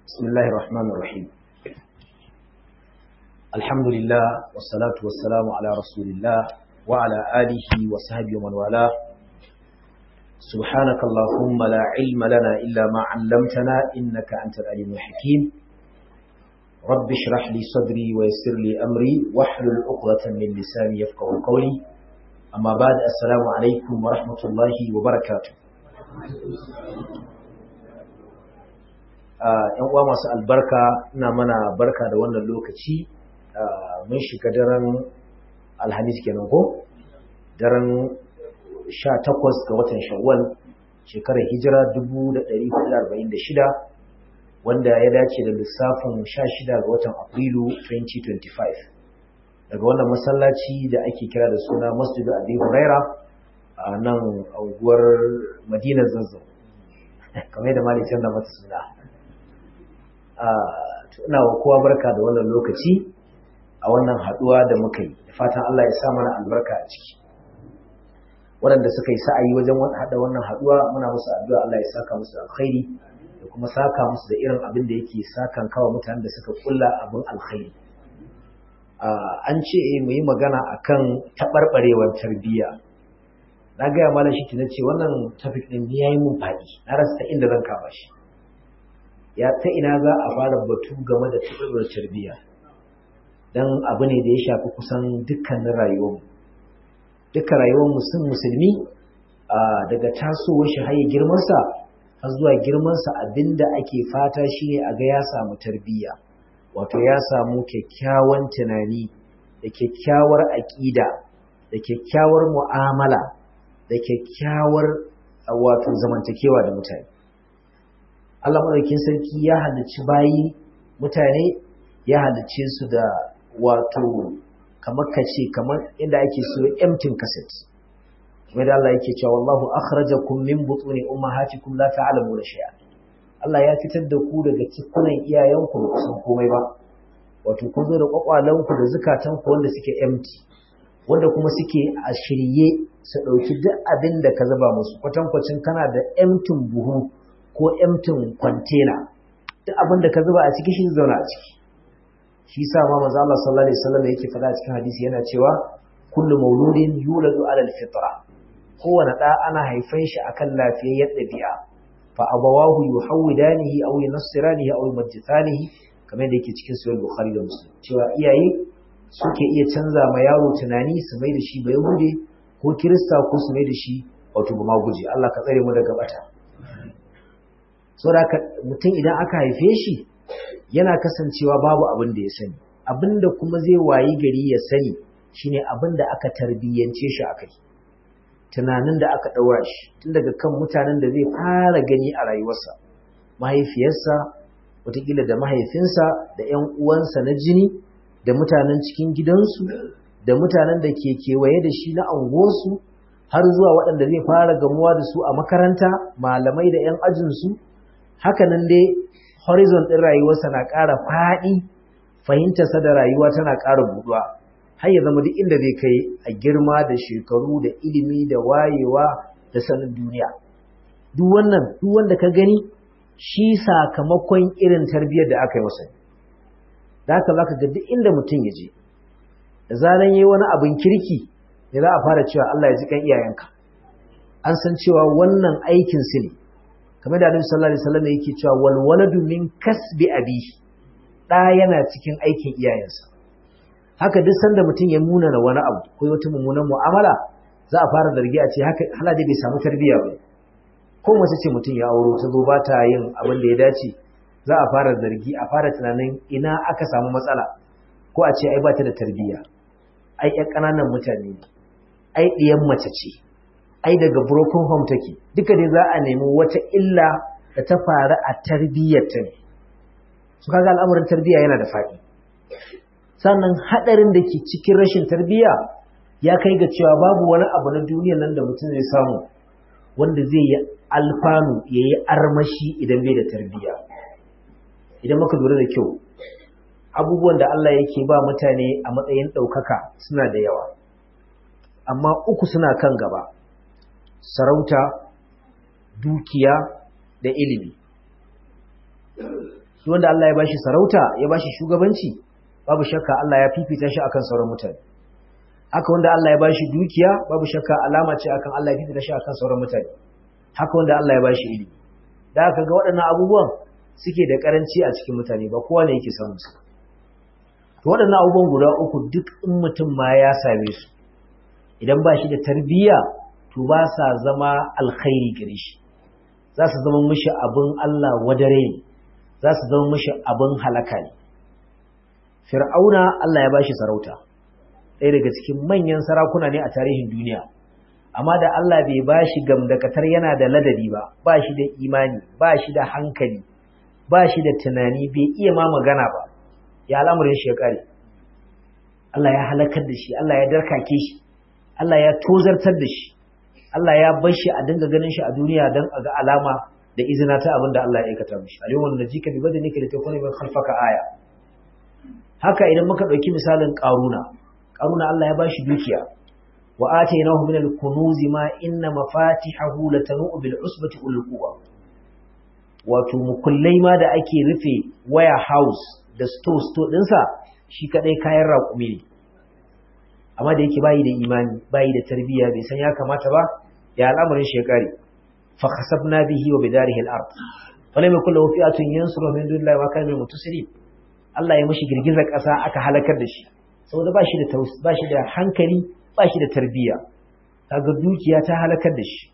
بسم الله الرحمن الرحيم الحمد لله والصلاة والسلام على رسول الله وعلى آله وصحبه ومن والاه سبحانك اللهم لا علم لنا إلا ما علمتنا إنك أنت العليم الحكيم رب اشرح لي صدري ويسر لي أمري واحلل عقدة من لساني يفقه قولي أما بعد السلام عليكم ورحمة الله وبركاته ‘yan uwa masu albarka ina mana barka da wannan lokaci mun shiga daren alhamis kenan ko daren 18 ga watan shawwal shekarar hijira 1446 wanda ya dace da lissafin 16 ga watan afrilu 2025 daga wannan masallaci da ake kira da suna masjidu abi huraira a nan unguwar madinar zazzau kamar da malikin da mata suna ina wa kowa barka da wannan lokaci a wannan haduwa da muka yi da fatan Allah ya sa mana albarka a ciki waɗanda suka yi sa'ayi wajen haɗa wannan haduwa muna musu addu'a Allah ya saka musu alkhairi da kuma saka musu da irin abin da yake sakan kawo mutanen da suka kulla abin alkhairi an ce mu yi magana akan taɓarɓarewar tarbiyya na gaya malam shi na ce wannan topic ɗin ya yi mun faɗi na rasa inda zan kama shi ya ta ina za a fara batu game da taɓarɓar tarbiyya don abu ne da ya shafi kusan dukkanin rayuwarmu dukkan rayuwar musun musulmi daga tasowar shi haye girmansa har zuwa girmansa abinda ake fata shine a ga ya samu tarbiyya wato ya samu kyakkyawan tunani da kyakkyawar aƙida da kyakkyawar mu'amala da kyakkyawar wato zamantakewa da mutane Allah maɗaukin sarki ya halicci bayi mutane ya halicce su da wato kamar kace kamar inda ake so empty cassette kuma da Allah yake cewa wallahu akhrajakum min butuni ummahatikum la ta'lamuna shay'a Allah ya fitar da ku daga cikunan iyayenku ba san komai ba wato kun zo da kwakwalanku da zukatanku wanda suke empty wanda kuma suke a shirye su ɗauki duk abin da ka zuba musu kwatankwacin kana da emtin buhu ko emtin kwantena duk abin da ka zuba a ciki shi zauna a ciki shi sa ma manzo Allah sallallahu alaihi wasallam yake faɗa cikin hadisi yana cewa kullu mauludin yuladu ala alfitra kowane ɗa ana haifan shi akan lafiyayyar ɗabi'a fa abawahu yuhawidanihi aw yunassiranihi aw yumajjisanihi kamar da yake cikin sahih bukhari da muslim cewa iyaye suke iya canza ma yaro tunani su mai da shi ba yahude ko kirista ko su mai da shi wato ba ma guje Allah ka tsare mu daga bata saboda mutum idan aka haife shi yana kasancewa babu abin da ya sani abin da kuma zai wayi gari ya sani shine abin da aka tarbiyyance shi akai tunanin da aka ɗaura shi tun daga kan mutanen da zai fara gani a rayuwarsa mahaifiyarsa wataƙila da mahaifinsa da 'yan uwansa na jini da mutanen cikin gidansu da mutanen da ke kewaye da shi na angosu har zuwa waɗanda zai fara gamuwa da su a makaranta malamai da 'yan ajinsu hakanan dai horizon ɗin rayuwarsa na ƙara faɗi fahimtarsa da rayuwa tana ƙara buɗuwa har ya zama duk inda zai kai a girma da shekaru da ilimi da wayewa da sanin duniya duk wannan duk wanda ka gani shi sakamakon irin tarbiyyar da aka yi masa da haka zaka ga duk inda mutum ya je da zaran yayi wani abin kirki ne za a fara cewa Allah ya ji kan iyayenka an san cewa wannan aikin su ne kamar da Annabi sallallahu alaihi wasallam yake cewa wal waladu min kasbi abi da yana cikin aikin iyayensa haka duk sanda mutum ya muna na wani abu ko wata mummunan mu'amala za a fara zargi a ce haka halaje bai samu tarbiyya ba ko mace ce mutum ya auro ta zo ba ta yin abin da ya dace za a fara zargi a fara tunanin ina aka samu matsala ko a ce ai ba ta da tarbiyya ai ƴan ƙananan mutane ne ai ɗiyan mace ce ai daga broken home take duka dai za a nemi wata illa da ta faru a tarbiyyar ta ne su kaga al'amarin tarbiyya yana da faɗi sannan haɗarin da ke cikin rashin tarbiyya ya kai ga cewa babu wani abu na duniyar nan da mutum zai samu wanda zai yi alfanu ya yi armashi idan bai da tarbiyya idan muka lura da kyau abubuwan da Allah yake ba mutane a matsayin ɗaukaka suna da yawa amma uku suna kan gaba sarauta dukiya da ilimi wanda Allah ya bashi sarauta ya bashi shugabanci babu shakka Allah ya fifita shi akan sauran mutane haka wanda Allah ya bashi dukiya babu shakka alama ce akan Allah ya fifita shi akan sauran mutane haka wanda Allah ya bashi ilimi da aka ga waɗannan abubuwan suke da karanci a cikin mutane ba kowa ne yake samun su to waɗannan abubuwan guda uku duk in mutum ma ya same su idan ba shi da tarbiyya to ba sa zama alkhairi gare shi za su zama mishi abin Allah wadare ne za su zama mishi abin halaka ne fir'auna Allah ya bashi sarauta ɗaya daga cikin manyan sarakuna ne a tarihin duniya amma da Allah bai bashi gamdakatar yana da ladabi ba ba shi da imani ba shi da hankali ba shi da tunani bai iya ma magana ba ya al'amarin shi ya kare Allah ya halakar da shi Allah ya darkake shi Allah ya tozartar da shi Allah ya bar shi a dinga ganin shi a duniya don a ga alama da izina ta abin da Allah ya aikata mishi a yawan da jika bi bada nika da ta kone mai khalfaka aya haka idan muka ɗauki misalin ƙaruna ƙaruna Allah ya ba shi dukiya wa atainahu min al-kunuz ma inna mafatihahu latanu bil usbati ul quwa wato mukullai ma da ake rufe waya house da store store dinsa shi kadai kayan raƙumi ne amma da yake bayi da imani bayi da tarbiyya bai san ya kamata ba ya al'amarin shekari fa khasabna bihi wa bidarihi al-ard falam yakul lahu fi'atun yansuru min dunillahi wa kana mutasiri Allah ya mishi girgizar ƙasa aka halakar da shi saboda ba shi da ba shi da hankali ba shi da tarbiyya kaga dukiya ta halakar da shi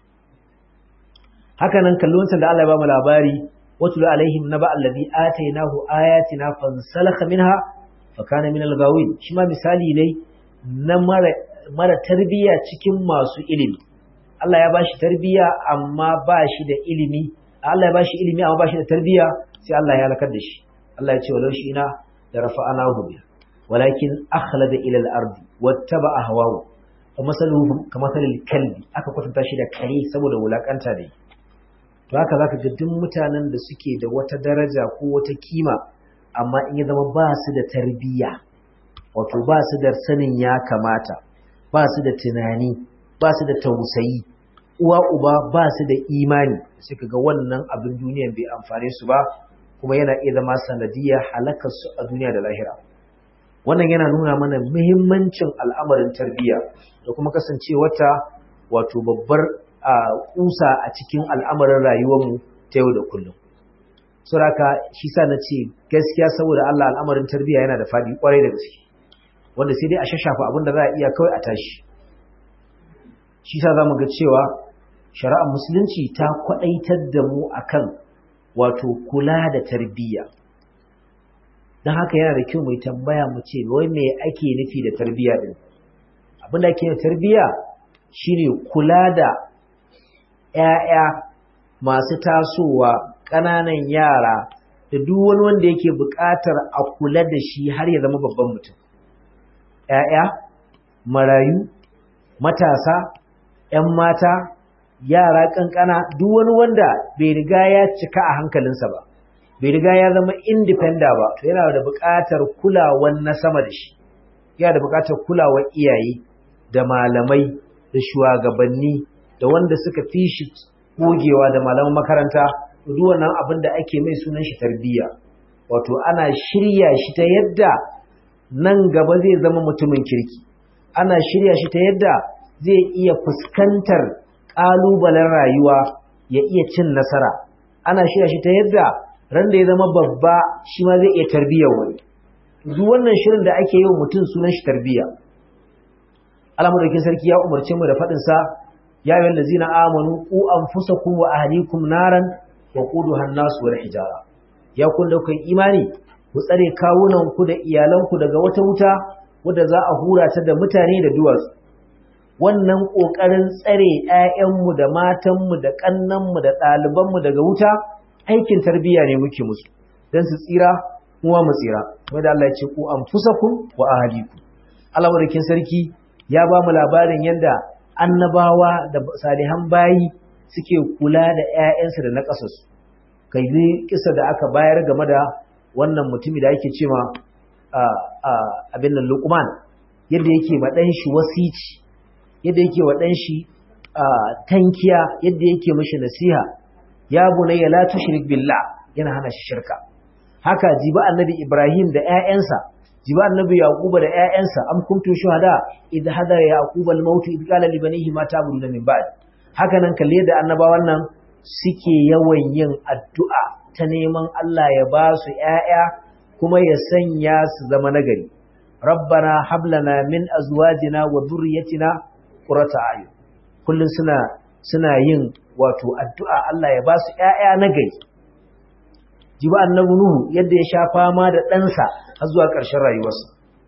haka nan kallon da Allah ya ba mu labari watul alaihim naba allazi atainahu ayatina fansalakha minha fa kana min al-ghawin shi ma misali ne na mara tarbiyya cikin masu ilimi Allah ya bashi tarbiyya amma ba shi da ilimi Allah ya bashi ilimi amma ba shi da tarbiyya sai Allah ya halakar da shi Allah ya ce walau shi ina da rafa'anahu bi walakin akhlada ila al-ard wattaba ahwahu fa masaluhu kamathalil kalbi aka kwatanta shi da kare saboda wulakanta da to haka zaka ga duk mutanen da suke da wata daraja ko wata kima amma in ya zama ba su da tarbiyya wato ba su da sanin ya kamata ba su da tunani ba su da tausayi uwa uba ba su da imani suka ga wannan abin duniyan bai amfane su ba kuma yana iya zama sanadiyar halakar su a duniya da lahira wannan yana nuna mana muhimmancin al'amarin tarbiyya da kuma kasancewarta wato babbar kusa a cikin al'amarin rayuwarmu ta yau da kullum suraka shi sa na ce gaskiya saboda Allah al'amarin tarbiyya yana da faɗi kwarai da gaske wanda sai dai a shashafa abin da za a iya kawai a tashi shi sa za mu ga cewa shari'ar musulunci ta kwaɗaitar da mu akan wato kula da tarbiyya don haka yana da kyau mai tambaya mu ce wai me ake nufi da tarbiyya din abin da ake da tarbiyya shine kula da 'ya'ya masu tasowa ƙananan yara da duk wani wanda yake buƙatar a kula da shi har ya zama babban mutum ‘ya'ya, marayu, matasa, ‘yan mata, yara ƙanƙana, duk wani wanda bai riga ya cika a hankalinsa ba, bai riga ya zama indifenda ba, to yana da buƙatar kulawar na sama da shi, yana da buƙatar kulawar iyaye da malamai da shugabanni da wanda suka fi shi gogewa da malaman makaranta, duk wannan abin da ake mai sunan shi tarbiyya. Wato ana shirya shi ta yadda nan gaba zai zama mutumin kirki ana shirya shi ta yadda zai iya fuskantar ƙalubalen rayuwa ya iya cin nasara ana shirya shi ta yadda ran da ya zama babba shi ma zai iya tarbiyyar wani duk wannan shirin da ake yi wa mutum sunan shi tarbiyya alamadaukin sarki ya umarce mu da faɗin sa ya yi wallazina amanu ku anfusakum wa ahlikum naran wa quduha an-nas wal hijara ya kun da kai imani ku tsare kawunanku da iyalanku daga wata wuta wadda za a hura ta da mutane da duwatsu wannan ƙoƙarin tsare ‘ya'yanmu da matanmu da ƙannanmu da ɗalibanmu daga wuta aikin tarbiyya ne muke musu don su tsira kuma mu tsira kuma da Allah ya ce ku an fusakun wa ahaliku Allah madaukin sarki ya ba mu labarin yadda annabawa da salihan bayi suke kula da ‘ya'yansu da na ƙasarsu kai kisa da aka bayar game da wannan mutumi da yake cewa abin nan Luqman yadda yake ma dan shi wasici yadda yake wa dan shi tankiya yadda yake mishi nasiha ya bunayya la tushrik billah yana hana shi shirka haka jiba annabi Ibrahim da ƴaƴansa jiba annabi Yaquba da ƴaƴansa am kuntum shuhada idh hadara yaqub al-maut idh qala li banihi ma ta'buduna min ba'd haka nan kalle da annabawan nan suke yawan yin addu'a ta neman Allah ya ba su ƴaƴa kuma ya sanya su zama nagari rabbana hab lana min azwajina wa dhurriyyatina qurrata a'yun kullun suna suna yin wato addu'a Allah ya ba su ƴaƴa nagari jiba annabi nuhu yadda ya sha fama da ɗansa har zuwa ƙarshen rayuwarsa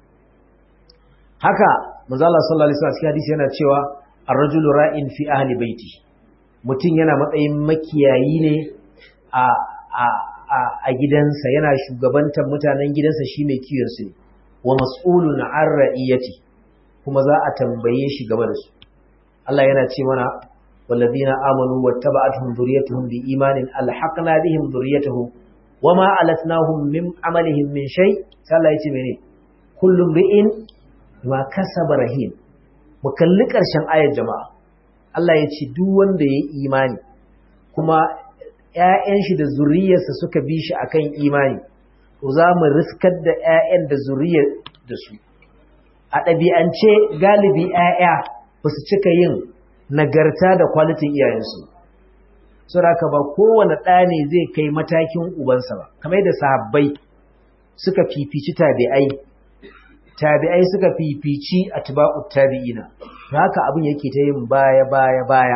haka manzo Allah sallallahu alaihi wasallam hadisi yana cewa ar-rajulu ra'in fi ahli baiti mutum yana matsayin makiyayi ne a a a gidansa yana shugabantar mutanen gidansa shi mai kiyon su ne wa mas'ulun an ra'iyati kuma za a tambaye shi game da su Allah yana ce mana والذين آمنوا واتبعتهم ذريتهم بإيمان ألحقنا بهم ذريتهم وما ألتناهم من عملهم من شيء سألا يتمني كل امرئ ما كسب رهين مكلك أرشان آية جماعة Allah ya ce duk wanda ya yi imani kuma ‘ya'yan shi da zuriyarsa suka bi shi akan imani to za mu riskar da ‘ya'yan da zuriyar da su a ɗabi'ance galibi ‘ya'ya ba su cika yin nagarta da kwalitin iyayensu saboda ba kowane ɗa ne zai kai matakin ubansa ba kamar da sahabbai suka fifici tabi'ai tabi'ai suka fifici atba'ut tabi'ina haka abin yake ta yin baya baya baya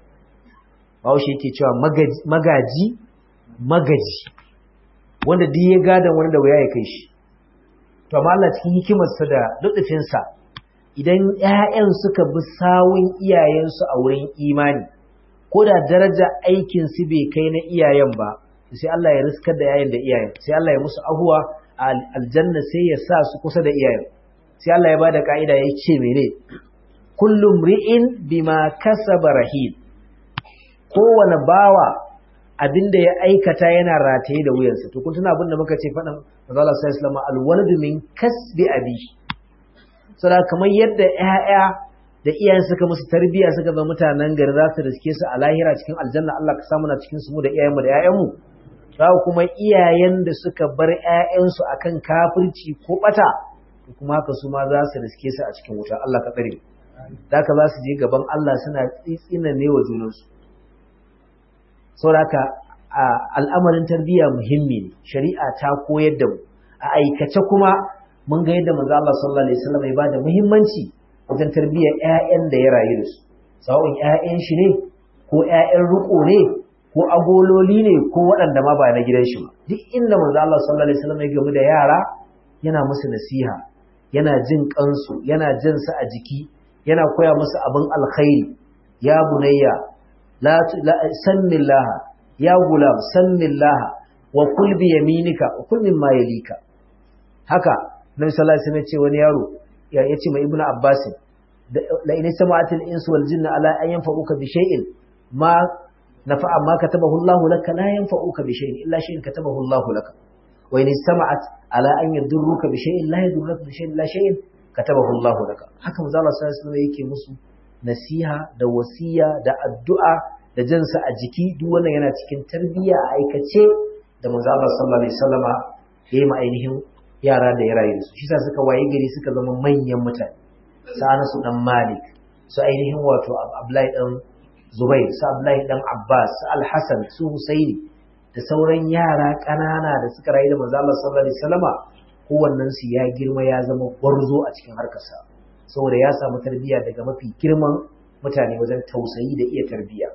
Bahaushe yake cewa magaji magaji wanda duk ya gadan wani da waya ya kai shi to amma Allah cikin hikimarsa da lutufinsa idan ƴaƴan suka bi sawun iyayensu a wurin imani ko da daraja aikin su bai kai na iyayen ba sai Allah ya riskar da yayin da iyayen sai Allah ya musu ahuwa a aljanna sai ya sa su kusa da iyayen sai Allah ya bada ka'ida ya ce mene kullum ri'in bima kasaba rahim kowane bawa abinda ya aikata yana rataye da wuyansa to kun tuna abin da muka ce faɗin manzo Allah sallallahu alaihi wasallam alwaladu min kasbi abi saboda kamar yadda ƴaƴa da iyayen suka musu tarbiyya suka zama mutanen gari za su riske su a lahira cikin aljanna Allah ka samu na cikin su mu da iyayenmu da ƴaƴanmu za kuma iyayen da suka bar ƴaƴansu akan kafirci ko bata kuma haka su ma za su riske su a cikin wuta Allah ka tsare da haka za su je gaban Allah suna tsitsina ne wa junansu saboda al'amarin tarbiyya muhimmi ne shari'a ta koyar da mu a aikace kuma mun ga yadda manzo Allah sallallahu alaihi wasallam ya bada muhimmanci wajen tarbiyyar ƴaƴan da ya rayu da su sawun ƴaƴan shi ne ko ƴaƴan riko ne ko agololi ne ko waɗanda ma ba na gidan shi ba duk inda manzo Allah sallallahu alaihi wasallam ya gamu da yara yana musu nasiha yana jin kansu yana jin su a jiki yana koya musu abin alkhairi ya bunayya la sannillaha ya gulam sannillaha wa kul bi yaminika wa kul mimma yalika haka nabi sallallahu alaihi wasallam ce wani yaro ya yace mai ibnu abbas la in sama'atil insu wal jinna ala an yanfa'uka bi shay'in ma nafa'a ma katabahu Allah laka la yanfa'uka bi shay'in illa shay'in katabahu Allah laka wa in sama'at ala an yadurruka bi shay'in la yadurruka bi shay'in la shay'in katabahu Allah laka haka manzo Allah sallallahu alaihi wasallam yake musu nasiha da wasiya da addu'a da jansa a jiki duk wannan yana cikin tarbiyya a aikace da manzo Allah sallallahu alaihi wasallama ya yi ma ainihin yara da ya rayu da su shi sa suka waye gari suka zama manyan mutane sa'ana su dan Malik su ainihin wato Abdullahi dan Zubair su Abdullahi dan Abbas su Al-Hasan su Husaini da sauran yara ƙanana da suka rayu da manzo Allah sallallahu alaihi wasallama kowannen su ya girma ya zama gwarzo a cikin harkarsa saboda ya samu tarbiyya daga mafi girman mutane wajen tausayi da iya tarbiyya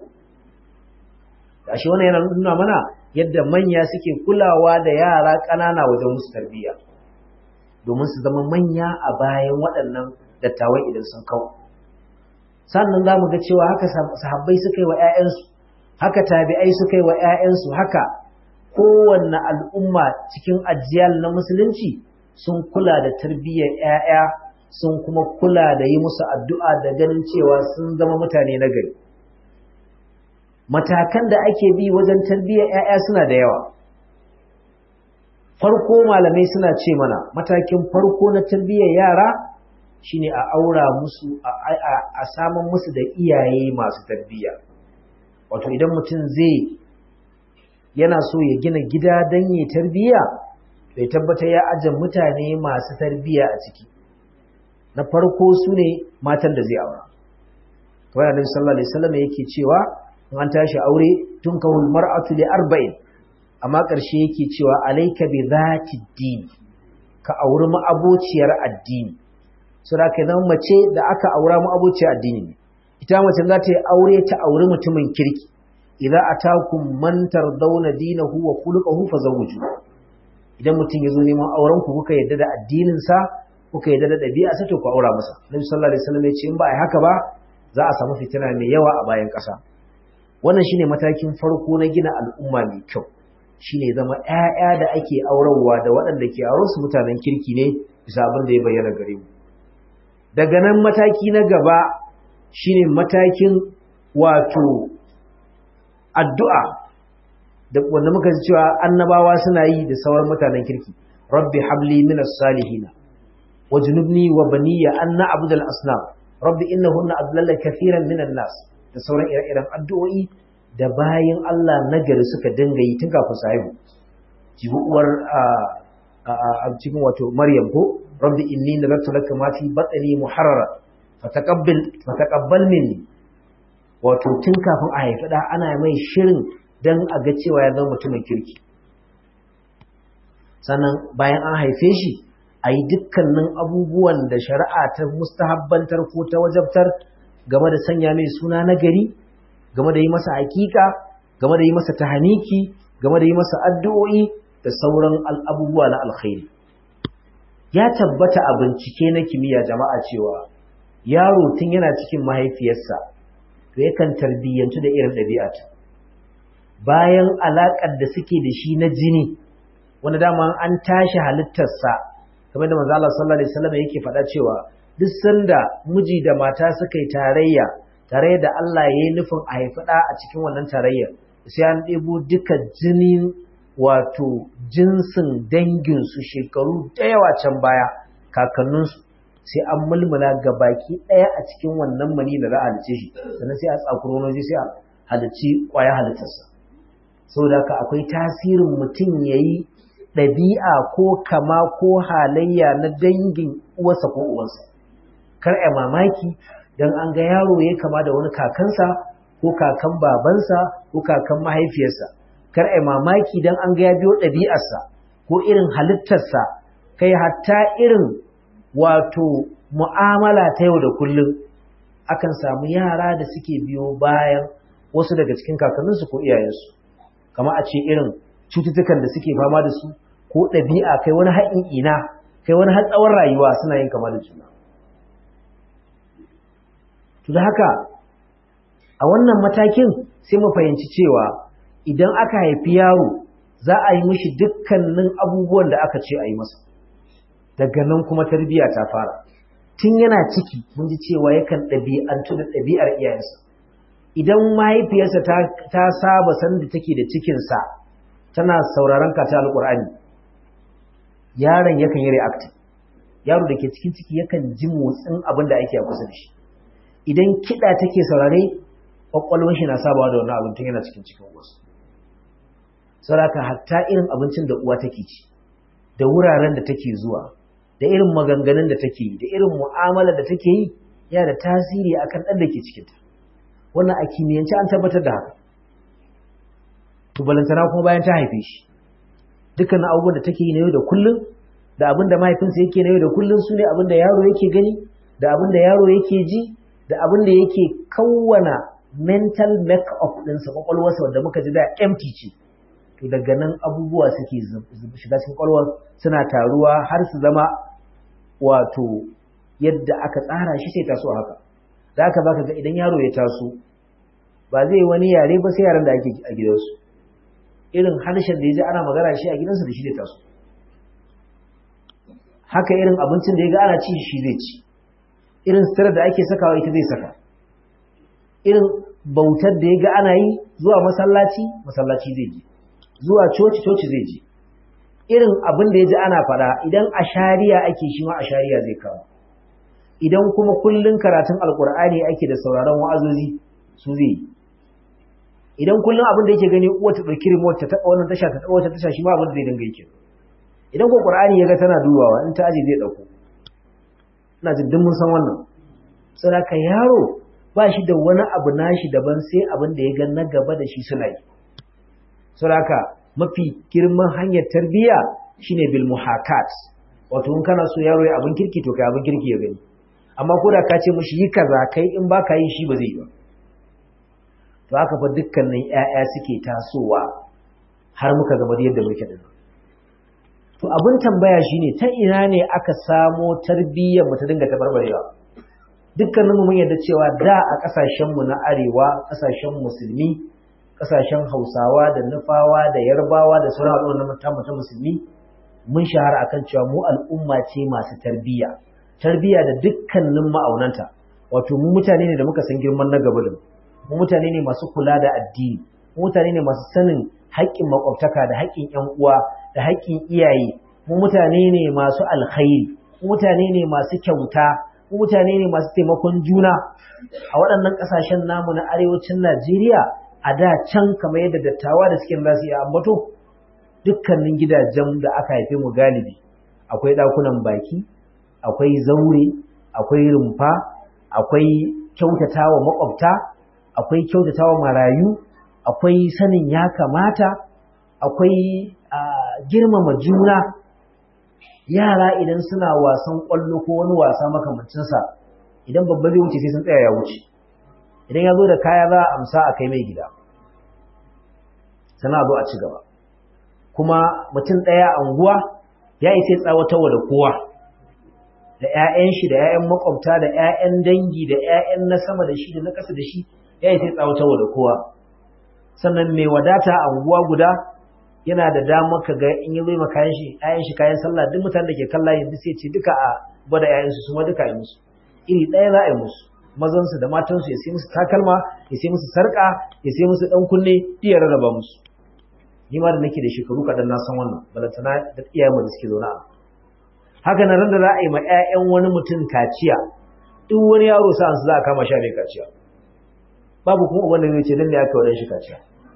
gashi wannan yana nuna mana yadda manya suke kulawa da yara ƙanana wajen musu tarbiyya domin su zama manya a bayan waɗannan dattawan idan sun kawo sannan za mu ga cewa haka sahabbai suka yi wa 'ya'yansu haka tabi'ai suka yi wa 'ya'yansu haka kowanne al'umma cikin ajiyal na musulunci sun kula da tarbiyyar 'ya'ya sun kuma kula da yi musu addu'a da ganin cewa sun zama mutane na gari matakan da ake bi wajen tarbiyyar 'ya'ya suna da yawa farko malamai suna ce mana matakin farko na tarbiyyar yara shine a aura musu a saman musu da iyaye masu tarbiyya wato idan mutum zai yana so ya gina gida don yi tarbiyya bai tabbata ya aje mutane masu tarbiyya a ciki na farko su ne matan da zai aura kamar annabi sallallahu alaihi wasallam yake cewa in an tashi aure tun kawul mar'atu li arba'in amma ƙarshe yake cewa alayka bi zati din ka auri ma'abociyar addini so da ka zama mace da aka aura ma'abociyar addini ne ita mace za ta yi aure ta auri mutumin kirki idza atakum man tardawna dinahu wa khuluquhu fazawwiju idan mutum ya zo neman auren ku kuka yadda da addinin sa kuka yadda da ɗabi'a sa to ku aura masa Nabi sallallahu alaihi wasallam ya ce in ba ai haka ba za a samu fitina mai yawa a bayan ƙasa wannan shine matakin farko na gina al'umma mai kyau shine zama ƴaƴa da ake aurarwa da waɗanda ke auren su mutanen kirki ne bisa abin da ya bayyana gare mu daga nan mataki na gaba shine matakin wato addu'a da wanda muka ji cewa annabawa suna yi da sauran mutanen kirki rabbi habli minas salihina wajnubni wa baniya an na'budu al-asnam rabbi innahunna adlalla kathiran minan nas da sauran ire-iren addu'o'i da bayan Allah nagari suka dinga yi tun kafin su haihu jibi uwar a cikin wato Maryam ko rabbi inni nazartu laka ma fi batni muharrara fataqabbal fataqabbal minni wato tun kafin a haifi da ana mai shirin dan a ga cewa ya zama mutumin kirki sannan bayan an haife shi a yi dukkanin abubuwan da shari'a ta mustahabbantar ko ta wajabtar game da sanya mai suna na gari game da yi masa hakika game da yi masa tahaniki game da yi masa addu'o'i da sauran abubuwa na alkhairi ya tabbata a bincike na kimiyya jama'a cewa yaro tun yana cikin mahaifiyarsa to yakan tarbiyyantu da irin ɗabi'ata bayan alaƙar da suke da shi na jini wanda dama an tashi halittarsa kamar da manzo Allah sallallahu alaihi wasallam yake faɗa cewa duk sanda miji da mata suka yi tarayya tare da Allah ya yi nufin a haifi ɗa a cikin wannan tarayya sai an ɗebo duka jinin wato jinsin danginsu shekaru da yawa can baya kakanninsu sai an mulmula ga baki ɗaya a cikin wannan mani da za a halice shi sannan sai a tsakuro wani sai a halici ƙwaya halittarsa saboda haka akwai tasirin mutum ya yi ɗabi'a ko kama ko halayya na dangin uwarsa ko uwansa kar a mamaki don an ga yaro ya kama da wani kakansa ko kakan babansa ko kakan mahaifiyarsa kar a mamaki don an ga ya biyo ɗabi'arsa ko irin halittarsa kai hatta irin wato mu'amala ta yau da kullum akan samu yara da suke biyo bayan wasu daga cikin kakanninsu ko iyayensu kama a ce irin cututtukan da suke fama da su ko ɗabi'a kai wani haƙin ina kai wani hatsawar rayuwa suna yin kama da juna to da haka a wannan matakin sai mu fahimci cewa idan aka haifi yaro za a yi mishi dukkanin abubuwan da aka ce a yi masa daga nan kuma tarbiyya ta fara tun yana ciki mun ji cewa yakan ɗabi'antu da ɗabi'ar iyayensa idan mahaifiyarsa ta saba sanda take da cikinsa tana sauraron kata alƙur'ani yaron yakan yi reactive yaro da ke cikin ciki yakan ji motsin abin da ake a kusa da shi idan kiɗa take saurare ƙwaƙwalwar shi na sabawa da wani abin tun yana cikin cikin wasu sauraka hatta irin abincin da uwa take ci da wuraren da take zuwa da irin maganganun da take yi da irin mu'amalar da take yi yana da tasiri akan ɗan da ke cikinta wannan a kimiyyance an tabbatar da haka to balantana kuma bayan ta haife shi dukkan abubuwan da take yi na yau da kullum da abin da mahaifinsa yake na yau da kullum su ne abin da yaro yake gani da abin da yaro yake ji da abin da yake kawwana mental make-up ɗinsa kwakwalwarsa wanda muka ji da empty ce to daga nan abubuwa suke shiga cikin kwakwalwar suna taruwa har su zama wato yadda aka tsara shi sai taso haka da haka baka ga idan yaro ya taso ba zai wani yare ba sai yaran da ake a gidansu irin harshen da ya ji ana magana shi a gidansa da shi zai taso haka irin abincin da ya ga ana ci shi zai ci irin sitarar da ake sakawa ita zai saka irin bautar da ya ga ana yi zuwa masallaci masallaci zai je zuwa coci coci zai je irin abin da ya ji ana faɗa idan a shari'a ake shi ma a shari'a zai kawo idan kuma kullun karatun alkur'ani ake da sauraron wa'azozi su zai yi idan kullun abin da yake gani uwa ta ɗauki remote ta taɓa wannan tasha ta taɓa wata tasha shi ma abin da zai dinga yake idan ko qur'ani ya ga tana dubawa in ta aje zai dauko ina jin duk mun san wannan saboda yaro ba shi da wani abu nashi daban sai abin da ya ga na gaba da shi suna yi saboda mafi girman hanyar tarbiyya shine bil muhakat wato in kana so yaro ya abin kirki to kai abin kirki ya gani amma ko da ka ce mishi yi kaza kai in baka yi shi ba zai yi ba to haka fa dukkanin ƴaƴa suke tasowa har muka zama da yadda muke dinnan to abin tambaya shine ta ina ne aka samo tarbiyyar mu ta dinga tabarbarewa dukkanin mu mun yarda cewa da a kasashen mu na arewa kasashen musulmi kasashen Hausawa da Nufawa da Yarbawa da sauran al'ummar ta ta musulmi mun shahara akan cewa mu al'umma ce masu tarbiyya tarbiyya da dukkanin ma'aunanta wato mu mutane ne da muka san girman na gaba da mu mutane ne masu kula da addini mu mutane ne masu sanin haƙƙin makwabtaka da haƙƙin ƴan uwa da haƙƙin iyaye mu mutane ne masu alkhairi mu mutane ne masu kyauta mu mutane ne masu taimakon juna a waɗannan ƙasashen namu na arewacin Najeriya a da can kamar yadda dattawa da suke za su iya ambato dukkanin gidajen da aka haife mu galibi akwai ɗakunan baki akwai zaure akwai rumfa akwai kyautatawa makwabta akwai kyautatawa marayu akwai sanin ya kamata akwai girmama juna yara idan suna wasan ƙwallo ko wani wasa makamancinsa idan babba zai wuce sai sun tsaya ya wuce idan ya zo da kaya za a amsa a kai mai gida sana zo a ci gaba kuma mutum ɗaya a unguwa ya yi sai tsawatarwa da kowa da 'ya'yan shi da 'ya'yan makwabta da 'ya'yan dangi da 'ya'yan na sama da shi da na ƙasa da shi ya yi sai tsawatarwa da kowa sannan mai wadata a unguwa guda yana da damar ka ga in yi zai kayan shi 'ya'yan shi kayan sallah duk mutanen da ke kalla yanzu sai ce duka a gwada 'ya'yansu su ma duka yi musu iri ɗaya za a yi musu mazansu da matansu ya sai musu takalma ya sai musu sarƙa ya sai musu ɗan kunne iya rarraba musu ni ma da nake da shekaru kaɗan na san wannan balantana da iyayen da suke zaune a haka nan da za a yi ma 'ya'yan wani mutum kaciya duk wani yaro sa'an su za a kama sha mai kaciya babu kuma wanda zai ce dan ne aka wadan shi kaciya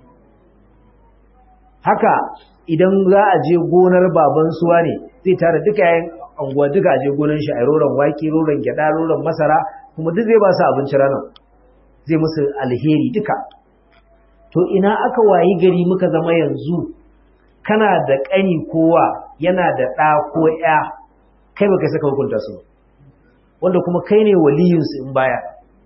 haka idan za a je gonar baban suwa ne zai tara duka yayin anguwa duka a je gonar shi a roron wake roron gyada roron masara kuma duk zai ba su abinci ranar zai musu alheri duka to ina aka wayi gari muka zama yanzu kana da ƙani kowa yana da ɗa ko ya kai baka saka hukunta su wanda kuma kai ne waliyinsu in baya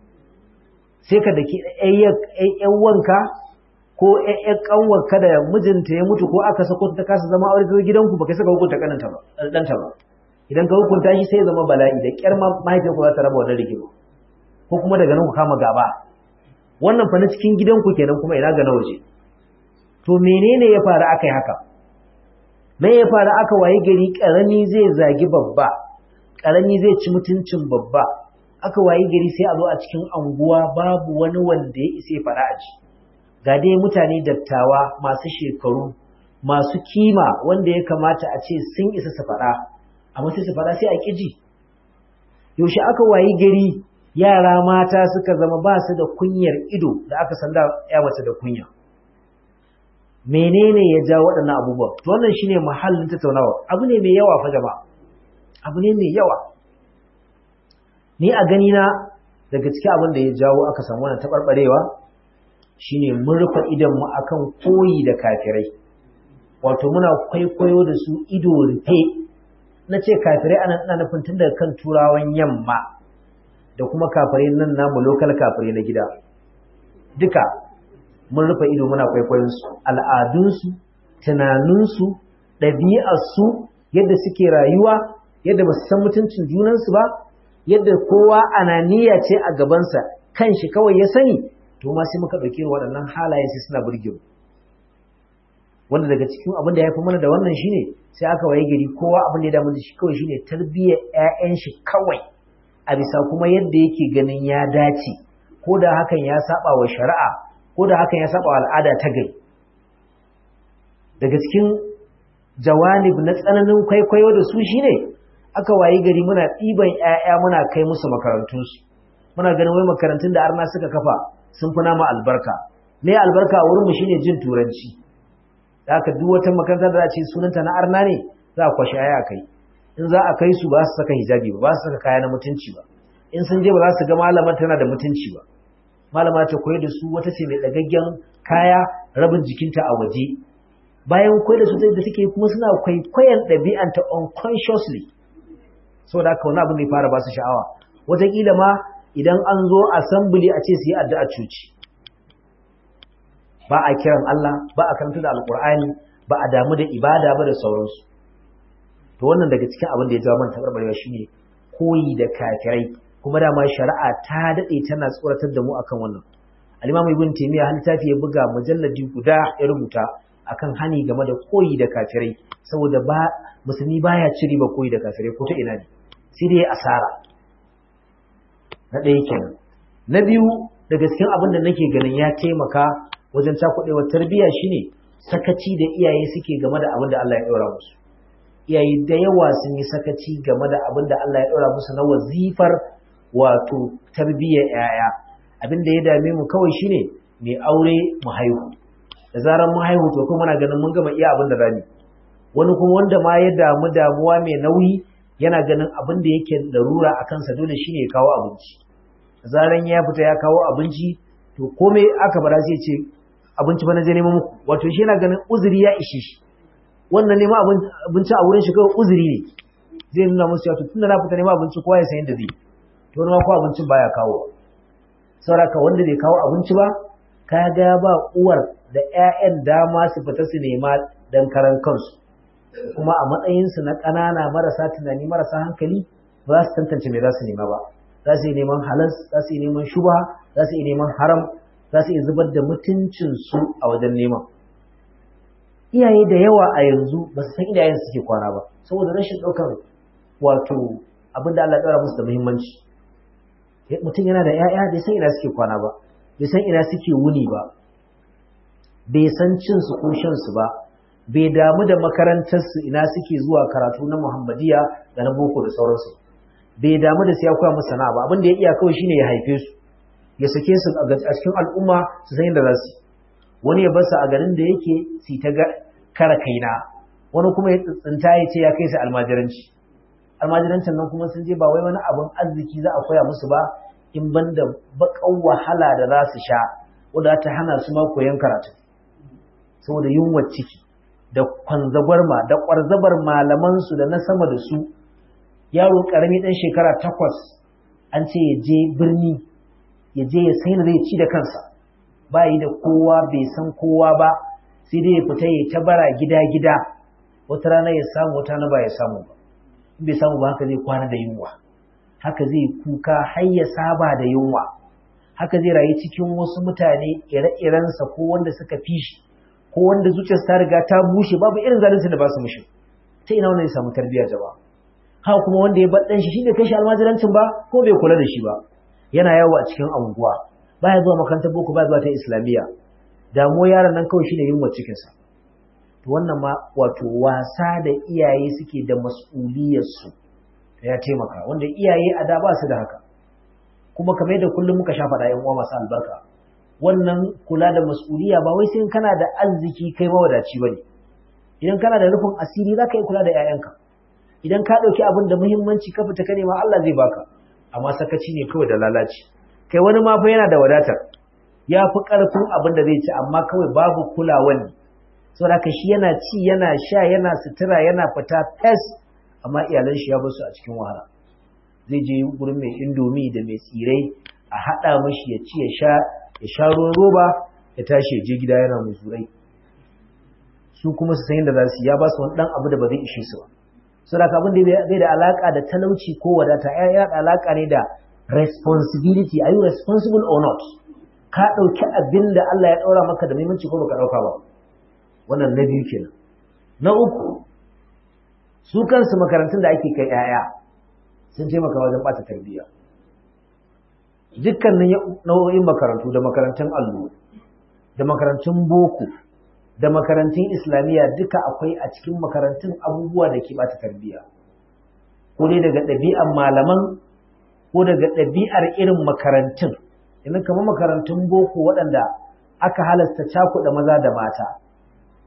sai ka daki ƴan wanka ko ƴan ƙanwarka da mijinta ya mutu ko aka sako ta kasa zama aure ta gidanku baka saka hukunta kananta ba ɗanta ba idan ka hukunta shi sai ya zama bala'i da ƙyar mahaifiyar ku za ta raba wannan rigima ko kuma daga nan ku kama gaba wannan fa na cikin gidanku kenan kuma ina ga na waje to menene ya faru aka yi haka me ya faru aka waye gari karami zai zagi babba karami zai ci mutuncin babba aka waye gari sai a zo a cikin anguwa babu wani wanda ya isa ya fara aji ga dai mutane dattawa masu shekaru masu kima wanda ya kamata a ce sun isa su faɗa amma sai su faɗa sai a ƙiji yaushe aka waye gari yara mata suka zama ba su da kunyar ido da aka san da ya mace da kunya menene ya ja waɗannan abubuwan to wannan shine mahallin tattaunawa abu ne mai yawa fa jama'a abu ne mai yawa ni a gani na daga cikin abin da ya jawo aka samu wannan tabarbarewa shine mun rufe idan mu akan koyi da kafirai wato muna kwaikwayo da su ido rufe na ce kafirai ana ina nufin tun daga kan turawan yamma da kuma kafirai nan namu lokal kafirai na gida duka mun rufe ido muna kwaikwayon su al'adunsu tunaninsu ɗabi'arsu yadda suke rayuwa yadda ba su san mutuncin junansu ba yadda kowa ananiya ce a gabansa kan shi kawai ya sani to ma sai muka ɗauki waɗannan halaye sai suna burge mu wanda daga cikin abin da ya fi mana da wannan shine sai aka waye gari kowa abin da ya damu da shi kawai shine tarbiyyar ƴaƴan shi kawai a bisa kuma yadda yake ganin ya dace ko da hakan ya saba wa shari'a ko da hakan ya saba wa al'ada ta gai daga cikin jawanib na tsananin kwaikwayo da su shine aka wayi gari muna ɗiban ƴaƴa muna kai musu makarantunsu muna ganin wai makarantun da arna suka kafa sun fi nama albarka me albarka a wurinmu shine jin turanci da haka duk wata makaranta da ce sunanta na arna ne za a kwashe aya kai in za a kai su ba su saka hijabi ba ba su saka kaya na mutunci ba in sun je ba za su ga malamar tana da mutunci ba malama ta koyar da su wata ce mai dagaggen kaya rabin jikinta a waje bayan koyar da su da suke kuma suna kwaikwayon ɗabi'anta unconsciously saboda haka wani abin da ya fara ba su sha'awa wataƙila ma idan an zo assembly a ce su yi addu'a cuci ba a kiran Allah ba a karanta da alƙur'ani ba a damu da ibada ba da sauransu to wannan daga cikin abin da ya jawo man tabarbarewa shine koyi da kafirai kuma dama shari'a ta dade tana tsoratar da mu akan wannan al-Imam Ibn Taymiyyah har littafi ya buga mujalladi guda ya rubuta akan hani game da koyi da kafirai saboda ba musulmi baya ci riba koyi da kafirai ko ta ina ne sai dai asara na ɗaya kenan na biyu daga cikin abin da nake ganin ya taimaka wajen cakuɗewar tarbiyya shine sakaci da iyaye suke game da abin da Allah ya ɗaura musu iyaye da yawa sun yi sakaci game da abin da Allah ya ɗaura musu na wazifar wato tarbiyyar ‘ya'ya abin da ya dame mu kawai shine mai aure mu haihu da zarar mu haihu to kuma muna ganin mun gama iya abin da rani wani kuma wanda ma ya damu damuwa mai nauyi yana ganin abin da yake larura a kansa dole shine ya kawo abinci da zaran ya fita ya kawo abinci to komai aka bara sai ce abinci ba na je neman muku wato shi yana ganin uzuri ya ishe shi wannan neman abinci a wurin shi kawai uzuri ne zai nuna musu ya tunda na fita neman abinci kowa ya san yadda zai to wani ma ko abincin baya kawo sauraka wanda bai kawo abinci ba ka ga ba uwar da ƴaƴan dama su fita su nema dan karan kansu kuma a matsayinsu na ƙanana marasa tunani marasa hankali ba za su tantance me za su nema ba za su yi neman halas za su yi neman shubha za su yi neman haram za su iya zubar da mutuncinsu a wajen neman iyaye da yawa a yanzu ba su san iyayen suke kwana ba saboda rashin ɗaukar wato abin da Allah ya ɗaura musu da muhimmanci mutum yana da 'ya'ya bai san ina suke kwana ba bai san ina suke wuni ba bai san cin su ko shan su ba bai damu da makarantar su ina suke zuwa karatu na Muhammadiya da na boko da sauransu bai damu da su ya koya musu sana'a ba abin da ya iya kawai shine ya haife su ya sake su a cikin al'umma su san yadda za su wani ya basu a garin da yake su ta kara kaina wani kuma ya tsinta ya ce ya kai su almajiranci almajirancin nan kuma sun je ba wai wani abin arziki za a koya musu ba in ban da baƙan wahala da za su sha wadda ta hana su ma koyon karatu saboda yunwar ciki da kwanzagwarma da ƙwarzabar malamansu da na sama da su yaro ƙarami ɗan shekara takwas an ce ya je birni ya je ya sai zai ci da kansa ba yi da kowa bai san kowa ba sai dai ya fita ya ta bara gida gida wata rana ya samu wata rana ba ya samu ba in bai samu ba haka zai kwana da yunwa haka zai kuka har ya saba da yunwa haka zai rayu cikin wasu mutane ire-irensa ko wanda suka fi shi ko wanda zuciyarsa ta riga ta bushe babu irin zalunci da ba su mushi ta ina wannan ya samu tarbiyya jama'a haka kuma wanda ya bar dan shi shi bai kai shi almajirancin ba ko bai kula da shi ba yana yawo a cikin anguwa baya zuwa makarantar boko baya zuwa ta islamiyya damuwa yaron nan kawai shine yunwa cikinsa to wannan ma wato wasa da iyaye suke da mas'uliyarsu ya taimaka wanda iyaye a da ba su da haka kuma kamar yadda kullum muka sha faɗa yan uwa masu albarka wannan kula da mas'uliya ba wai sai kana da arziki kai mawadaci bane idan kana da rufin asiri zaka yi kula da 'ya'yanka idan ka ɗauki abin da muhimmanci ka fita ka nema Allah zai baka amma sakaci ne kawai da lalaci kai wani ma fa yana da wadatar ya fi ƙarfin abin da zai ci amma kawai babu kulawan ne saboda haka shi yana ci yana sha yana sutura yana fita fes amma iyalan shi ya bar su a cikin wahala zai je gurin mai indomi da mai tsirai a haɗa mashi ya ci ya sha ya sha ruwan roba ya tashi ya je gida yana muzurai su kuma su san yadda za su ya ba su wani ɗan abu da ba zai ishe su ba saboda abin da bai da alaka da talauci ko wadata ya da alaka ne da responsibility are you responsible or not ka dauki abin da Allah ya daura maka da muhimmanci ko baka dauka ba wannan na biyu kenan na uku su kansu makarantun da ake kai yaya sun taimaka wajen bata tarbiyya dukkanin nau'o'in makarantu da makarantun allo da makarantun boko da makarantun islamiyya duka akwai a cikin makarantun abubuwa da ke bata tarbiyya ko dai daga ɗabi'ar malaman ko daga ɗabi'ar irin makarantun idan kamar makarantun boko waɗanda aka halasta cakuɗa maza da mata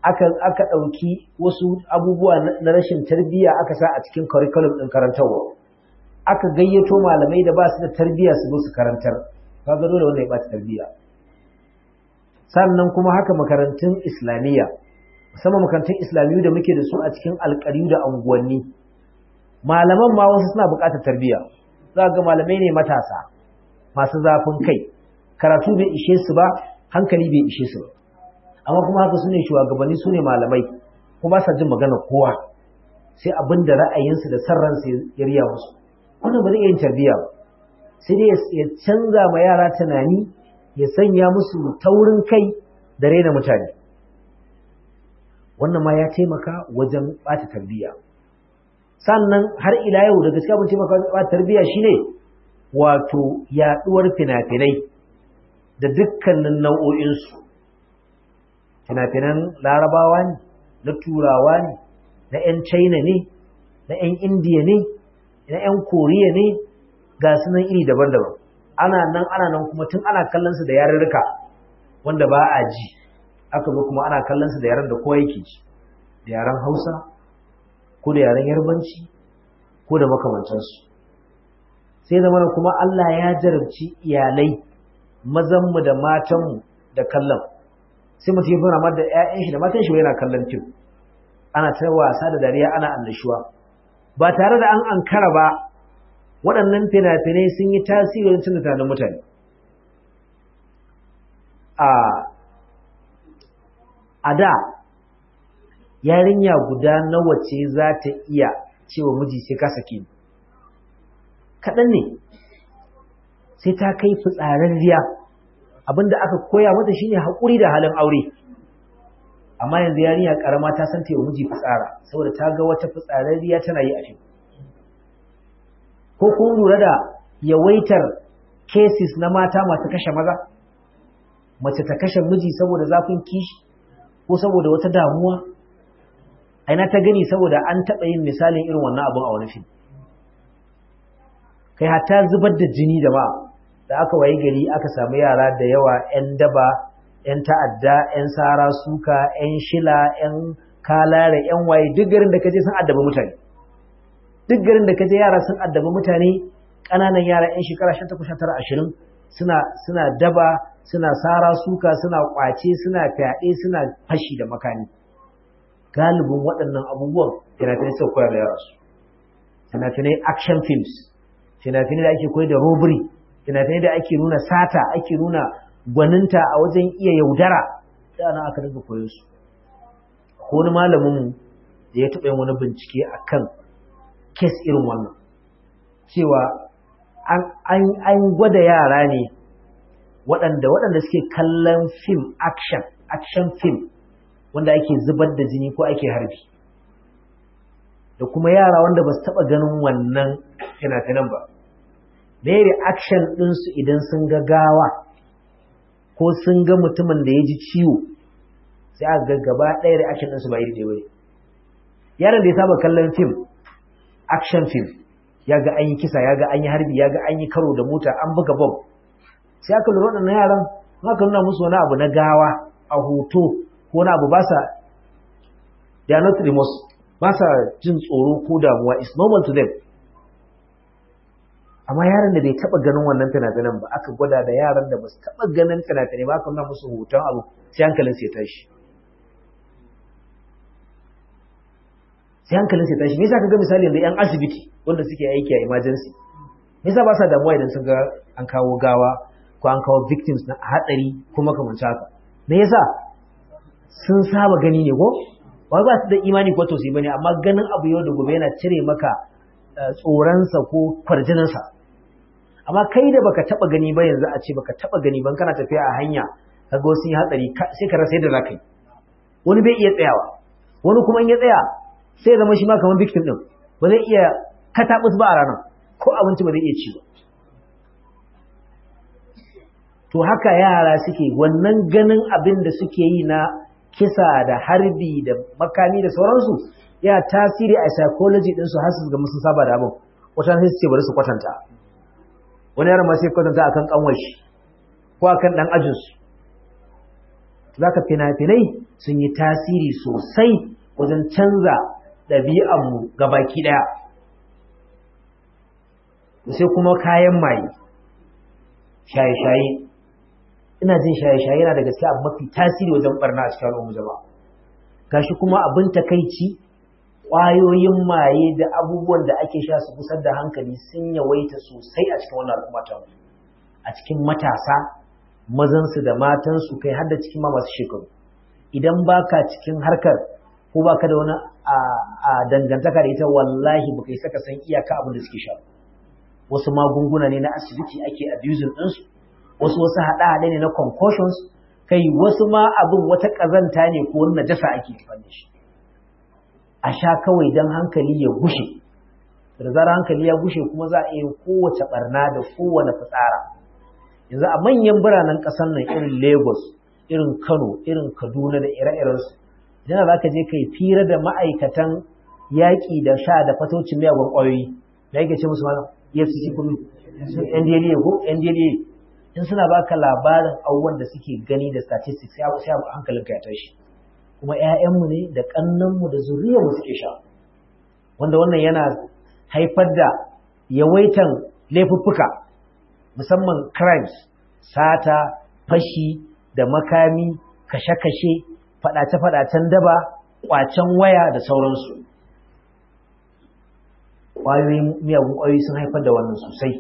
aka aka ɗauki wasu abubuwa na rashin tarbiyya aka sa a cikin curriculum ɗin karantarwa aka gayyato malamai da ba su da tarbiyya su zo su karantar kaga dole wanda ya ɓata tarbiyya sannan kuma haka makarantun islamiyya musamman makarantun islamiyyu da muke da su a cikin alƙaryu da unguwanni malaman ma wasu suna buƙatar tarbiyya za ga malamai ne matasa masu zafin kai karatu bai ishe su ba hankali bai ishe su ba amma kuma haka su ne shugabanni su ne malamai kuma ba sa jin magana kowa sai abin da ra'ayinsu da san ransu ya riya musu wannan ba zai iya yin tarbiyya ba sai dai ya canza ma yara tunani ya sanya musu taurin kai da raina mutane wannan ma ya taimaka wajen ɓata tarbiyya sannan har ila yau da gaskiya mun taimaka wajen ɓata tarbiyya shine wato yaɗuwar fina-finai da dukkanin nau'o'insu fina-finan larabawa ne na turawa ne na 'yan china ne na 'yan indiya ne na 'yan koriya ne ga sunan iri daban-daban ana nan ana nan kuma tun ana kallon su da yarurruka wanda ba a ji aka zo kuma ana kallon su da yaren da kowa yake ji da yaren hausa ko da yaren yarbanci ko da makamantansu sai zama kuma Allah ya jarabci iyalai mazanmu da matanmu da kallon sai mutum ya fara ma da ƴaƴan shi da matan shi yana kallon fim ana ta wasa da dariya ana annashuwa ba tare da an ankara ba waɗannan fina-finai sun yi tasiri wajen cin tunanin mutane a a da yarinya guda nawa ce za ta iya cewa miji sai ka sake ni kaɗan ne sai ta kai fitsararriya abinda aka koya mata shine haƙuri da halin aure amma yanzu yarinya karama ta san ta yi miji fitsara saboda ta ga wata fitsararriya tana yi a fim ko kun lura da yawaitar cases na mata masu kashe maza mace ta kashe miji saboda zafin kishi ko saboda wata damuwa aina ta gani saboda an taɓa yin misalin irin wannan abin a wani fim kai hatta zubar da jini da ba da aka waye gari aka samu yara da yawa 'yan daba 'yan ta'adda 'yan sara suka 'yan shila 'yan kalare 'yan waye duk garin da kaje sun addaba mutane duk garin da kaje yara sun addaba mutane ƙananan yara 'yan shekara 18 20 suna suna daba suna sara suka suna kwace suna fyaɗe suna fashi da makani galibin waɗannan abubuwan fina-finai suka koya da yara su fina-finai action films fina-finai da ake koyar da robbery fina-finai da ake nuna sata ake nuna gwaninta a wajen iya yaudara da ana aka daga koyon su ko wani malamin da ya taɓa yin wani bincike akan kes irin wannan cewa an gwada yara ne waɗanda waɗanda suke kallon film action action film wanda ake zubar da jini ko ake harbi da kuma yara wanda ba su taɓa ganin wannan fina-finan ba me reaction ɗinsu idan sun ga gawa ko sun ga mutumin da ya ji ciwo sai aka ga gaba ɗaya reaction ɗinsu ba iri ɗaya ba yaron da ya saba kallon film action film ya ga an yi kisa ya ga an yi harbi ya ga an yi karo da mota an buga bom sai aka lura waɗannan yaran aka nuna musu wani abu na gawa a hoto ko wani abu ba sa they are not remorse ba sa jin tsoro ko damuwa it's normal to them amma yaran da bai taba ganin wannan fina-finan ba aka gwada da yaran da ba su taba ganin fina-finai ba aka nuna musu hoton abu sai hankalin sai tashi sai hankalin sai tashi me yasa kaga misali yanzu yan asibiti wanda suke aiki a emergency me yasa ba sa damuwa idan sun ga an kawo gawa ko an kawo victims na hatsari ko makamancin haka me yasa sun saba gani ne ko ba ba su da imani ko tausayi bane amma ganin abu yau da gobe yana cire maka tsoronsa ko kwarjininsa amma kai da baka taba gani ba yanzu a ce baka taba gani ban kana tafiya a hanya kaga wasu yi hatsari sai ka rasa yadda za ka yi wani bai iya tsayawa wani kuma in ya tsaya sai zama shi ma kamar victim din ba zai iya katabus ba a ranar ko abinci ba zai iya ci ba to haka yara suke wannan ganin abin da suke yi na kisa da harbi da makami da sauransu ya tasiri a psychology ɗinsu har su ga musu saba da abin wata sai su ce bari su kwatanta wani yaron ma sai kwatanta akan kanwar shi ko akan dan ajin su zaka fina-finai sun yi tasiri sosai wajen canza ɗabi'anmu gabaki ɗaya sai kuma kayan maye shaye-shaye ina jin shaye-shaye yana da gaske abu mafi tasiri wajen barna a cikin al'ummu jama'a gashi kuma abin takaici ƙwayoyin maye da abubuwan da ake sha su kusar da hankali sun yawaita sosai a cikin wannan al'umma ta a cikin matasa mazansu da matansu kai har da cikin ma masu shekaru idan baka cikin harkar ko baka da wani a dangantaka da ita wallahi baka yi saka san iyaka abin da suke sha wasu magunguna ne na asibiti ake abusing ɗinsu wasu wasu haɗe-haɗe ne na concussions kai wasu ma abin wata ƙazanta ne ko wani najasa ake fanne shi a sha kawai don hankali ya gushe da zarar hankali ya gushe kuma za a iya kowace barna da kowane fitsara yanzu a manyan biranen ƙasar nan irin lagos irin kano irin kaduna da ire-irensu idan za ka je kai fira da ma'aikatan yaƙi da sha da fatocin miyagun ƙwayoyi da yake ce musu mana efcc kuma ndla ko ndla in suna baka labarin abubuwan da suke gani da statistics ya sai hankalinka ya tashi kuma ƴaƴanmu ne da ƙannanmu da zuriyarmu suke sha wanda wannan yana haifar da yawaitan laifuffuka musamman crimes sata fashi da makami kashe-kashe faɗace-faɗacen daba ƙwacen waya da sauransu ƙwayoyin miyagun ƙwayoyi sun haifar da wannan sosai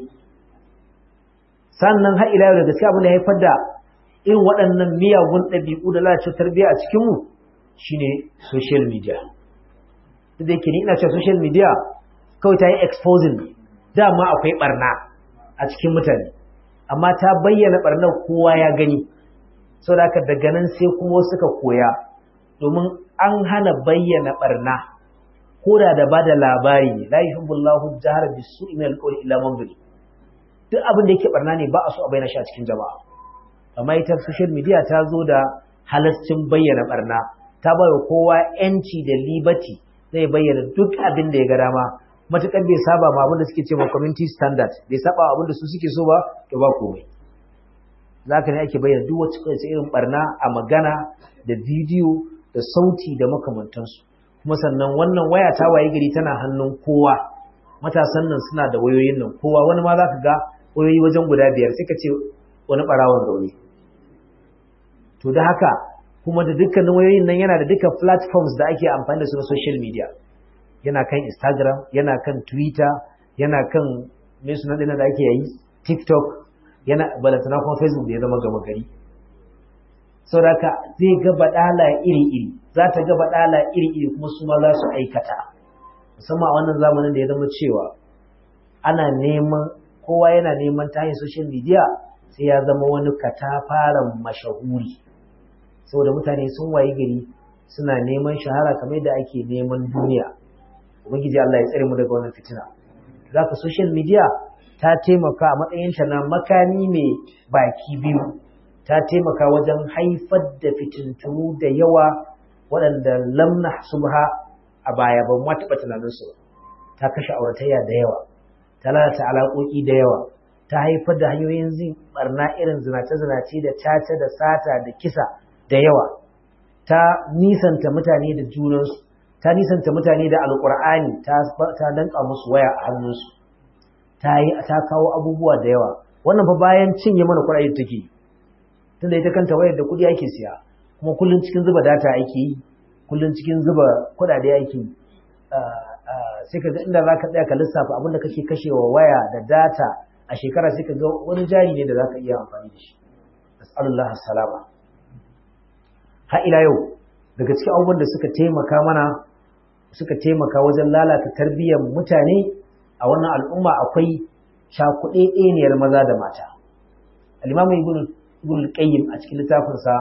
sannan har ila yau da gaske abin da haifar da irin waɗannan miyagun ɗabi'u da lalacewar tarbiyya a cikinmu shine social media duk da yake ni ina cewa social media kawai ta yi exposing dama akwai barna a cikin mutane amma ta bayyana barnar kowa ya gani sau da daga nan sai kuma suka koya domin an hana bayyana barna ko da da bada labari ne la yuhibbullahu jahara bisu'i min al-qawli illa man zulim duk abin da yake barna ne ba a so a bayyana shi a cikin jama'a amma ita social media ta zo da halascin bayyana barna ta bayar kowa yanci da liberty zai bayyana duk abin da ya ga dama matukar bai saba ma abin da suke ce ma community standard bai saba abin da su suke so ba to ba komai zaka ne ake bayyana duk wacce irin barna a magana da bidiyo da sauti da makamantansu kuma sannan wannan waya ta waye gari tana hannun kowa matasan nan suna da wayoyin nan kowa wani ma za ka ga wayoyi wajen guda biyar sai ka ce wani ɓarawon zaune to da haka kuma da dukkanin wayoyin nan yana da duka platforms da ake amfani da su na social media yana kan instagram yana kan twitter yana kan mai suna ɗina da ake yi tiktok yana balantana kuma facebook da ya zama gama gari sau da haka zai ga baɗala iri-iri za ta ga baɗala iri-iri kuma su ma za su aikata musamman a wannan zamanin da ya zama cewa ana neman kowa yana neman ta hanyar social media sai ya zama wani katafaren mashahuri saboda mutane sun waye gari suna neman shahara kamar da ake neman duniya ubangiji Allah ya tsare mu daga wannan fitina zaka social media ta taimaka a matsayinta na makami mai baki biyu ta taimaka wajen haifar da fitintunu da yawa waɗanda lamna subha a baya ban ma taɓa tunaninsu ta kashe auratayya da yawa ta lalata alaƙoƙi da yawa ta haifar da hanyoyin zin barna irin zinace-zinace da caca da sata da kisa da yawa ta nisanta mutane da junansu ta nisanta mutane da alƙur'ani ta danka musu waya a hannunsu ta yi ta kawo abubuwa da yawa wannan fa bayan cinye mana kuɗaɗe take tunda ita kanta wayar da kuɗi ake siya kuma kullum cikin zuba data ake yi kullum cikin zuba kuɗaɗe ake yi sai ka ga inda za ka tsaya ka lissafa abinda kake kashewa waya da data a shekara sai ka ga wani jari ne da za ka iya amfani da shi as'alullah salama har ila yau daga cikin abubuwan da suka taimaka mana suka taimaka wajen lalata tarbiyyar mutane a wannan al'umma akwai cakuɗeɗeniyar maza da mata al-imamu ibn ibn qayyim a cikin littafinsa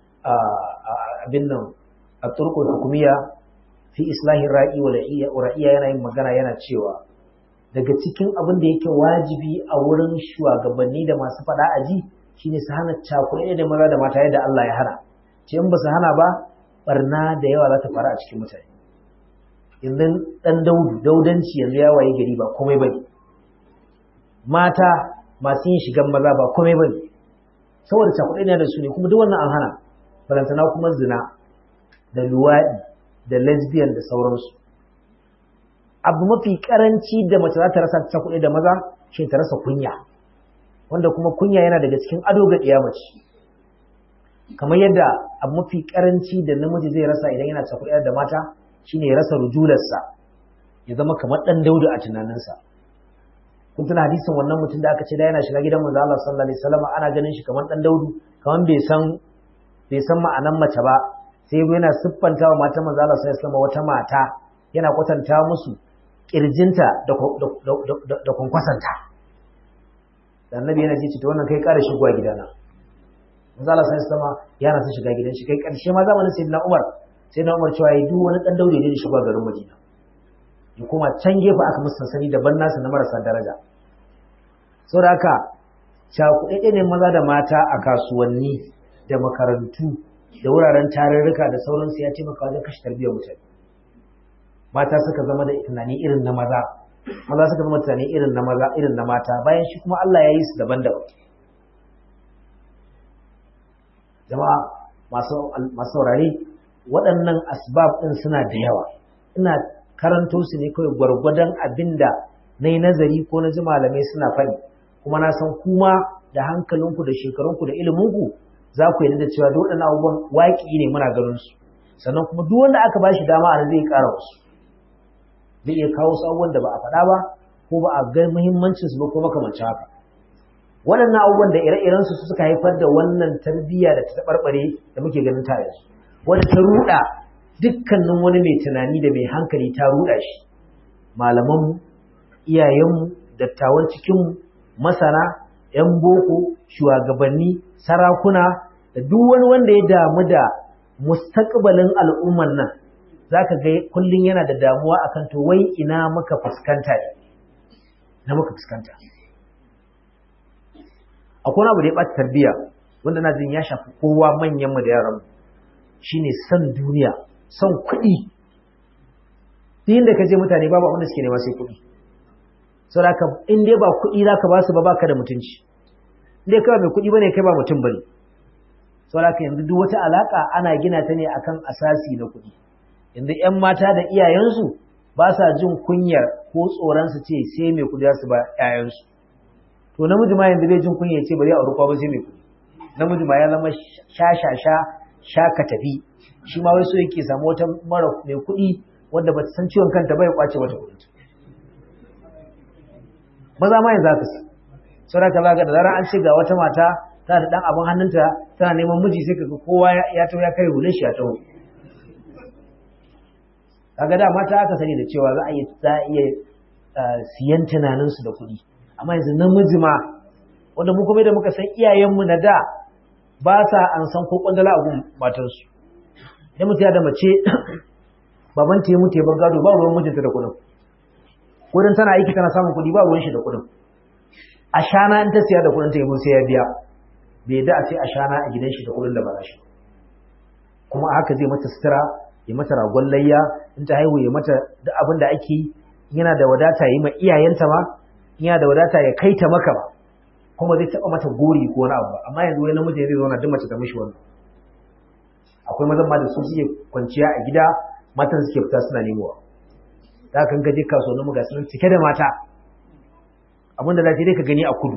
abin nan at-turqul hukumiyya fi islahin ra'i wa ra'iya yana yin magana yana cewa daga cikin abin da yake wajibi a wurin shugabanni da masu faɗa aji shine su hana cakuɗe da maza da mata yadda Allah ya hana ce in ba su hana ba barna da yawa za ta faru a cikin mutane yanzu dan daudu daudanci yanzu ya waye gari ba komai bane mata masu yin shigan maza ba komai bane saboda cakuɗe ne da su ne kuma duk wannan an hana balantana kuma zina da luwaɗi da lesbian da sauransu abu mafi karanci da mace za ta rasa ta kuɗi da maza shi ta rasa kunya wanda kuma kunya yana daga cikin ado ga ɗiya mace kamar yadda abu mafi karanci da namiji zai rasa idan yana cakuɗa da mata shine ya rasa rujularsa ya zama kamar ɗan daudu a tunaninsa kun tuna hadisin wannan mutum da aka ce da yana shiga gidan manzo Allah sallallahu alaihi wasallam ana ganin shi kamar ɗan daudu kamar bai san bai san ma'anan mace ba sai yana siffanta wa matan manzo Allah sallallahu alaihi wasallam wata mata yana kwatanta musu kirjinta da da kwankwasanta da annabi yana ji to wannan kai ƙara shigowa gidana manzo Allah sai sama yana son shiga gidan shi kai karshe ma zamanin sayyidina Umar sayyidina Umar cewa yi duk wani dan daure ne shiga garin Madina ya kuma can gefe aka musu sansani daban nasu na marasa daraja saboda haka cakuɗaɗɗe ne maza da mata a kasuwanni da makarantu da wuraren tarurruka da sauransu ya taimaka wajen kashe tarbiyyar mutane mata suka zama da tunani irin na maza maza suka zama tunani irin na maza irin na mata bayan shi kuma Allah ya yi su daban-daban jama'a masu saurare waɗannan asbab ɗin suna da yawa ina karanto su ne kawai gwargwadon abin da na yi nazari ko na ji malamai suna faɗi kuma na san kuma da hankalinku da shekarunku da iliminku za ku yarda da cewa duk waɗannan abubuwan waƙi ne muna ganin su sannan kuma duk wanda aka bashi dama a zai ƙara wasu zai iya kawo su abubuwan da ba a faɗa ba ko ba a ga muhimmancin su ba ko makamancin haka waɗannan abubuwan da ire-iren su suka haifar da wannan tarbiyya da ta taɓarɓare da muke ganin ta yanzu wanda ta ruɗa dukkanin wani mai tunani da mai hankali ta ruɗa shi malamanmu iyayenmu dattawan cikinmu masana 'yan boko shugabanni sarakuna da duk wani wanda ya damu da mustaqbalin al'umman nan zaka ga kullun yana da damuwa akan to wai ina muka fuskanta ne na muka fuskanta akwai abu da ya ɓata tarbiyya wanda na jin ya shafi kowa manyan mu da yaran shine san duniya son kuɗi duk inda ka je mutane babu abin da suke nema sai kuɗi saboda in dai ba kuɗi zaka ba su ba baka da mutunci in dai kai mai kuɗi bane kai ba mutum bane saboda yanzu duk wata alaka ana gina ta ne akan asasi na kuɗi yanzu ƴan mata da iyayensu ba sa jin kunyar ko tsoron su ce sai mai kuɗi su ba ƴaƴansu to namiji ma yanzu bai jin kunya ce bari a aure ba sai mai kuɗi namiji ma ya zama sha sha sha sha ka tafi shi ma wai so yake samu wata mara mai kuɗi wanda ba ta san ciwon kanta ba ya kwace mata kuɗi maza ma yanzu haka su saboda ka zaga da zarar an ce ga wata mata tana da dan abin hannunta tana neman miji sai kaga kowa ya tawo ya kai hulun shi ya tawo kaga da mata aka sani da cewa za a iya za a iya siyan tunanin su da kuɗi amma yanzu namiji ma wanda mu kuma da muka san iyayenmu na da ba sa an san ko kwandala a gun matansu idan mutum ya da mace baban ta ya mutu ya bar gado ba ruwan mijinta da kuɗin kudin tana aiki tana samun kuɗi ba ruwan shi da kuɗin a shana in ta siya da kuɗin ta yi sai ya biya bai da a ce a shana a gidan shi da kuɗin da ba shi kuma haka zai mata sutura ya mata ragon layya in ta haihu ya mata duk abin da ake yi yana da wadata yi ma iyayenta ma yana da wadata ya kai ta maka ba kuma zai taɓa mata gori ko wani abu ba amma yanzu wani namiji zai zauna duk mace ta mishi wannan akwai mazan ma da su suke kwanciya a gida matan suke fita suna nemowa da kan gaje kasuwannin muga sun cike da mata abinda za dai ka gani a kudu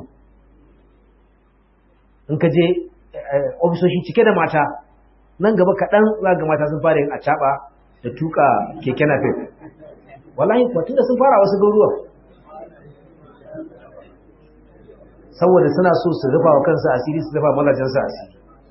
in ka je ofisoshi cike da mata nan gaba kaɗan za ga mata sun fara yin acaɓa da tuka keke napep wallahi kuwa tunda sun fara wasu garuruwan saboda suna so su rufa wa kansu asiri su rufa mazajensu asiri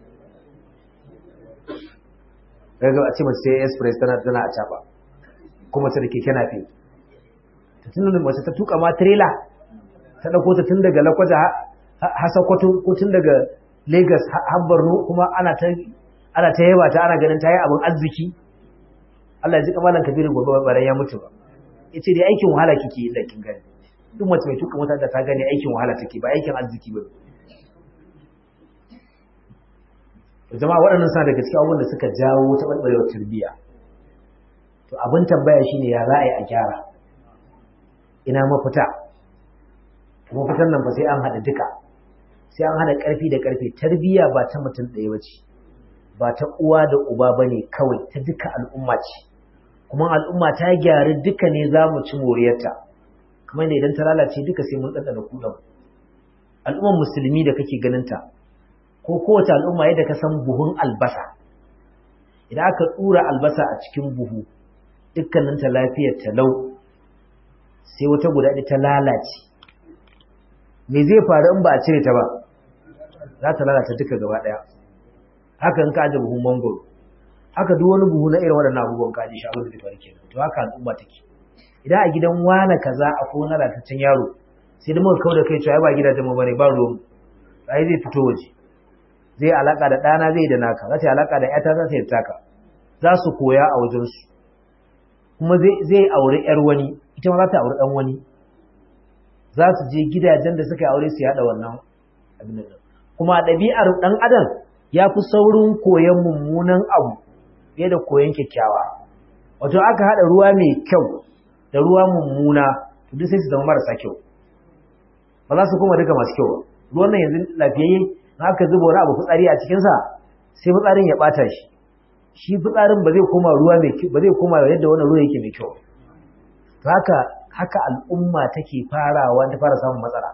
daga a ce mace sai express tana tana acaɓa kuma ta da keke nafe ta tun da mace ta tuka ma trailer ta dauko ta tun daga lakwaja har sokoto ko tun daga lagos har borno kuma ana ta ana ta yaba ta ana ganin ta yi abin arziki Allah ya ji kamalan kabirin gobe baran ya mutu ba yace dai aikin wahala kike yi da kin gani duk mace mai tuka mota da ta gani aikin wahala take ba aikin arziki ba jama'a waɗannan suna daga cikin abubuwan da suka jawo taɓarɓarewar tarbiyya to abin tambaya shine ya za a yi a gyara ina mafita mafitan nan ba sai an haɗa duka sai an haɗa ƙarfi da ƙarfi tarbiyya ba ta mutum ɗaya ba ce ba ta uwa da uba ba ne kawai ta duka al'umma ce kuma al'umma ta gyaru duka ne za mu ci moriyarta kamar idan ta lalace duka sai mun ɗanɗana kuɗin al'ummar musulmi da kake ganinta ko kowace al'umma yadda ka san buhun albasa idan aka ɗura albasa a cikin buhu dukkaninta lafiyar talau sai wata guda ɗaya ta lalace me zai faru in ba a cire ta ba za ta lalata duka gaba ɗaya haka in ka aje buhun mangoro haka duk wani buhu na irin waɗannan abubuwan ka aje shi abin da zai faru kenan to haka al'umma take idan a gidan wane kaza akwai wani lalataccen yaro sai da muka kauda kai cewa ba gidajen mu bane ba ruwan ai zai fito waje zai alaka da ɗana zai da naka za ta yi alaka da ƴata za ta yi taka za su koya a wajensu kuma zai aure ƴar wani ita ma za ta aure ɗan wani za su je gidajen da suka yi aure su yaɗa wannan abin nan kuma a ɗabi'ar ɗan adam ya fi saurin koyon mummunan abu fiye da koyon kyakkyawa wato aka haɗa ruwa mai kyau da ruwa mummuna duk sai su zama marasa kyau ba za su kuma duka masu kyau ba ruwan nan yanzu lafiyayye na aka zuba wani abu fitsari a cikinsa sai fitsarin ya ɓata shi shi fitsarin ba zai koma ruwa mai kyau ba zai koma yadda wannan ruwa yake mai kyau to haka haka al'umma take farawa ta fara samun matsala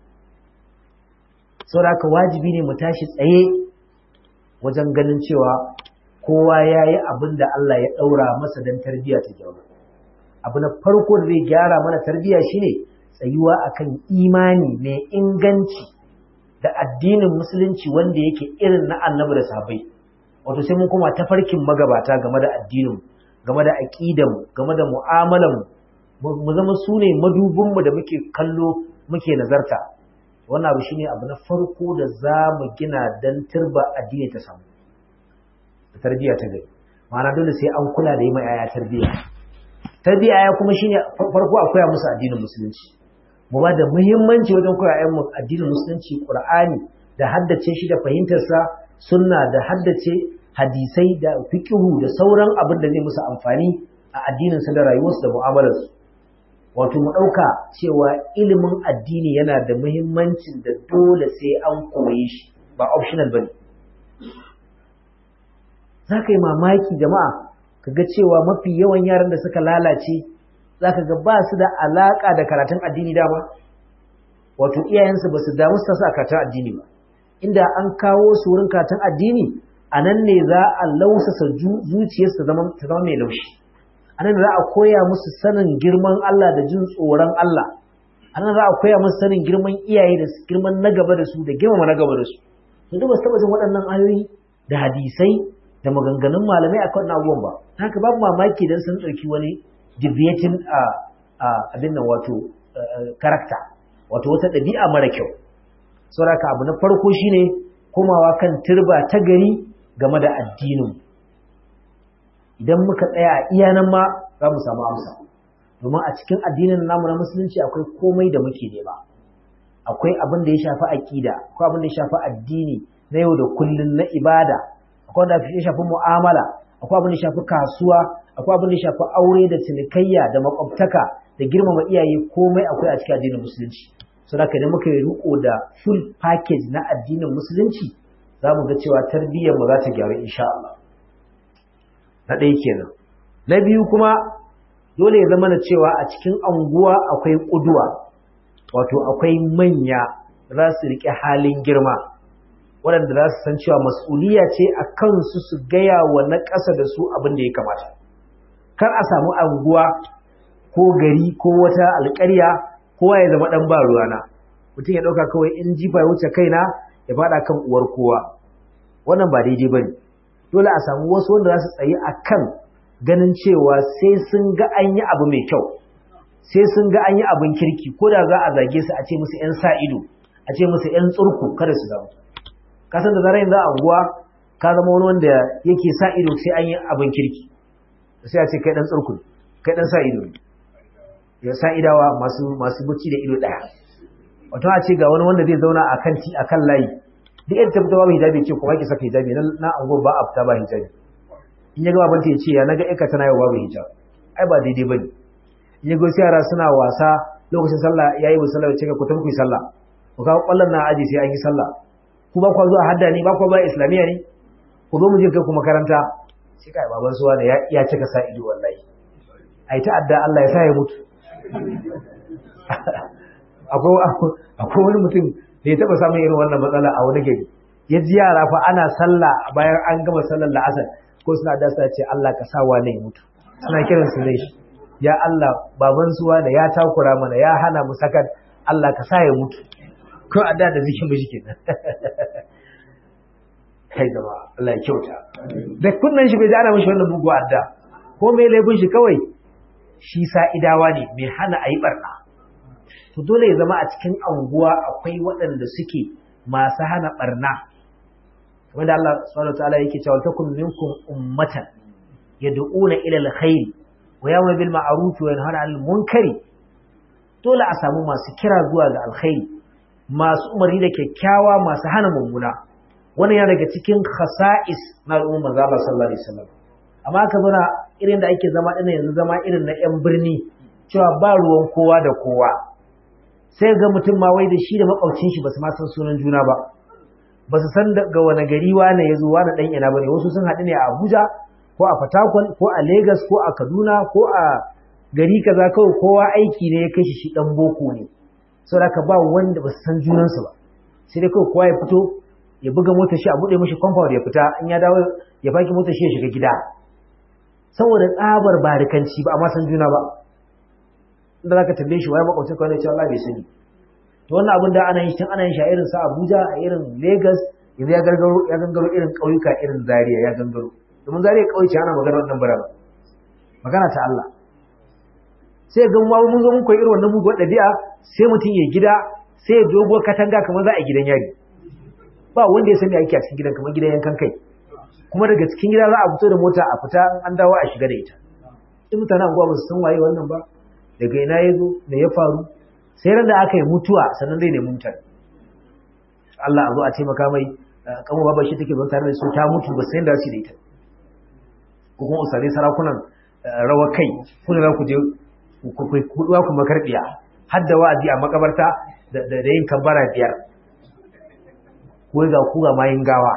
saboda haka wajibi ne mu tashi tsaye wajen ganin cewa kowa ya yi abin da Allah ya ɗaura masa don tarbiyya ta gyaru abu na farko da zai gyara mana tarbiyya shine tsayuwa akan imani mai inganci da addinin musulunci wanda yake irin na annabi da sahabbai wato sai mun koma tafarkin magabata game da addinin game da aqidan game da mu'amalan mu zama su ne madubinmu da muke kallo muke nazarta wannan abu shine abu na farko da za mu gina dan turba addini ta samu da tarbiyya ta gari ma'ana dole sai an kula da yi ma yaya tarbiyya tarbiyya ya kuma shine farko a koya musu addinin musulunci mu ba da muhimmanci wajen koya ayyan addinin musulunci qur'ani da haddace shi da fahimtar sa sunna da haddace hadisai da fiqhu da sauran abin da zai musu amfani a addinin su da rayuwarsu da mu'amalarsu wato mu ɗauka cewa ilimin addini yana da muhimmancin da dole sai an koyi shi ba optional bane za ka yi mamaki jama'a ka ga cewa mafi yawan yaran da suka lalace za ka ga ba su da alaƙa da karatun addini dama wato iyayensu ba su damu su a karatun addini ba inda an kawo su wurin karatun addini a nan ne za a lausasa zuciyarsu ta zama mai laushi a nan za a koya musu sanin girman Allah da jin tsoron Allah a nan za a koya musu sanin girman iyaye da girman na gaba da su da girmama na gaba da su to duk ba su taɓa jin waɗannan ayoyi da hadisai da maganganun malamai a kan abubuwan ba haka babu mamaki dan sun ɗauki wani deviating a abin nan wato karakta wato wata ɗabi'a mara kyau saboda abu na farko shine komawa kan turba ta gari game da addinin idan muka tsaya a iya nan ma za mu samu amsa domin a cikin addinin namu na musulunci akwai komai da muke nema akwai abin da ya shafi aƙida akwai abin da ya shafi addini na yau da kullun na ibada akwai wanda ya shafi mu'amala akwai abin da ya shafi kasuwa akwai abin da ya shafi aure da cinikayya da makwabtaka da girmama iyaye komai akwai a cikin addinin musulunci so da idan muka yi riko da full package na addinin musulunci za mu ga cewa tarbiyyar mu za ta gyaru insha Allah na ɗaya kenan na biyu kuma dole ya zama da cewa a cikin anguwa akwai ƙuduwa wato akwai manya za su riƙe halin girma waɗanda za su san cewa mas'uliya ce a kansu su gaya wa na ƙasa da su abin da ya kamata kar a samu anguwa ko gari ko wata alƙarya kowa ya zama ɗan ba ruwana mutum ya ɗauka kawai in jifa ya wuce kaina ya faɗa kan uwar kowa wannan ba daidai ba ne dole a samu wasu wanda za su tsayi a kan ganin cewa sai sun ga an yi abu mai kyau sai sun ga an yi abin kirki ko da za a zage su a ce musu 'yan sa ido a ce musu 'yan tsurku kada su zama kasan da zarar yanzu a unguwa ka zama wani wanda yake sa ido sai an yi abin kirki sai a ce kai dan tsurku kai dan sa ido ya sa idawa masu masu buci da ido daya wato a ce ga wani wanda zai zauna a kan a kan layi duk yadda ta fita babu hijabi ce kuma ki saka hijabi na na angon ba a fita ba hijabi in ya ga babanta ya ce ya naga ika tana yau babu hijab ai ba daidai bane in ya ga wasu yara suna wasa lokacin sallah yayi musalla ya ce ku tafi ku yi sallah ku kawo kwallon na aji sai an yi sallah ku ba ku zuwa hadda ne ba ku ba islamiyya ne ku zo mu je kai ku makaranta sai kai baban suwa da ya ya cika sa ido wallahi ai ta adda Allah ya sa ya mutu akwai akwai wani mutum da ya taba samun irin wannan matsala a wani gari ya ji yara fa ana sallah bayan an gama sallar la'asar ko suna da sa ce Allah ka sa wa ne mutu suna kiran su ne ya Allah baban suwa da ya takura mana ya hana mu sakat Allah ka sa ya mutu ko a da da zikin mishi kenan kai gaba Allah ya kyauta da kunnan shi bai ji ana mishi wannan bugu adda ko mai laifin shi kawai shi sa'idawa ne mai hana a yi barna to dole ya zama a cikin anguwa akwai waɗanda suke masu hana barna wanda Allah subhanahu wa ta'ala yake cewa takum minkum ummatan yad'una ila alkhair wa ya'muru bil ma'ruf wa yanhauna 'anil munkari dole a samu masu kira zuwa ga alkhairi masu umarni da kyakkyawa masu hana mummuna wannan yana daga cikin khasa'is na al'ummar manzo Allah sallallahu alaihi wasallam amma ka zauna irin da ake zama ɗin yanzu zama irin na 'yan birni cewa ba ruwan kowa da kowa sai ga mutum ma wai da shi da makwabcin shi ba su ma san sunan juna ba ba su san daga wani gari wane ya zo wani ɗan ina ba ne wasu sun haɗu ne a abuja ko a fatakwal ko a Legas, ko a kaduna ko a gari kaza kawai kowa aiki ne ya kai shi shi ɗan boko ne saboda ka ba wanda ba su san junansu ba sai dai kawai kowa ya fito ya buga motar shi a buɗe mashi compound ya fita in ya dawo ya faki motar shi ya shiga gida saboda tsabar barikanci ba a ma san juna ba inda zaka tambaye shi waye makwabcin kawai cewa Allah bai sani to wannan abin da ana yin shi ana yin shi a irin sa Abuja a irin Lagos yanzu ya gargaro ya gangaro irin ƙauyuka irin Zaria ya gangaro domin Zaria ƙauye ce ana magana wannan bara magana ta Allah sai ga mu mun zo mun koyi irin wannan muguwar ɗabi'a sai mutum ya gida sai ya dogo katanga kamar za a gidan yari ba wanda ya sani ake a cikin gidan kamar gidan yankan kai kuma daga cikin gida za a fito da mota a fita an dawo a shiga da ita in mutanen anguwa ba su san waye wannan ba daga ina ya zo da ya faru sai ran da aka yi mutuwa sannan zai nemi mutane Allah a zo a taimaka mai kamo baba shi take zon tare da su ta mutu ba sai da su da ita ko kuma usare sarakunan rawa kai kuna za ku je ku duwa ku makarbiya har da wa'azi a makabarta da yin kambara biyar ko ga ku ga mayin gawa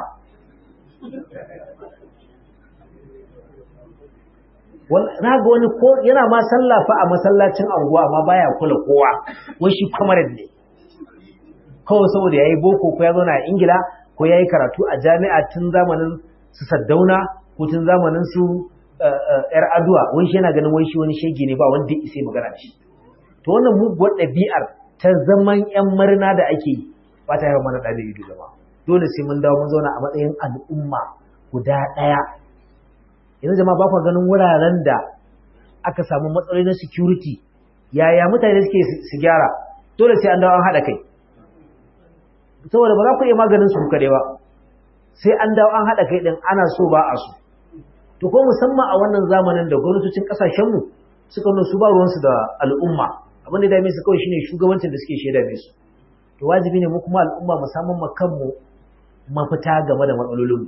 na ga wani ko yana ma sallafa a masallacin anguwa amma baya kula kowa wai shi kwamarin ne kawai saboda ya yi boko ko ya zauna a ingila ko ya yi karatu a jami'a tun zamanin su saddauna ko tun zamanin su yar aduwa wai shi yana ganin wai shi wani shege ne ba wanda ya isa magana da shi to wannan muguwar ɗabi'ar ta zaman yan marina da ake yi ba ta yawan mana ɗabi ido zama dole sai mun dawo mun zauna a matsayin al'umma guda ɗaya yanzu jama'a ba ku ganin wuraren da aka samu matsaloli na security yaya mutane suke su gyara dole sai an dawo an haɗa kai saboda ba za ku iya maganin su kaɗai ba sai an dawo an haɗa kai ɗin ana so ba a so to ko musamman a wannan zamanin da gwamnatocin ƙasashenmu suka nuna su ba ruwansu da al'umma abin da ya dame su kawai shine shugabancin da suke shaida mai su to wajibi ne mu kuma al'umma mu samun ma kanmu mafita game da matsalolinmu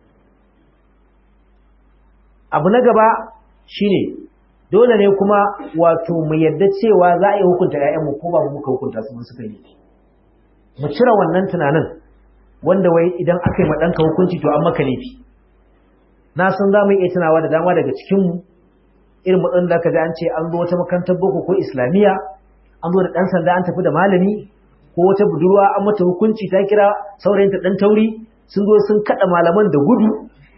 abu na gaba shine dole ne kuma wato mu yadda cewa za a yi hukunta ‘ya'yanmu ko ba mu muka hukunta su mun suka yi mu cire wannan tunanin wanda wai idan aka yi ma ɗanka hukunci to an maka laifi na san za mu iya tunawa da dama daga cikinmu irin matsalolin da aka ji an ce an zo wata makarantar boko ko islamiyya an zo da ɗan sanda an tafi da malami ko wata budurwa an mata hukunci ta kira saurayinta ɗan tauri sun zo sun kaɗa malaman da gudu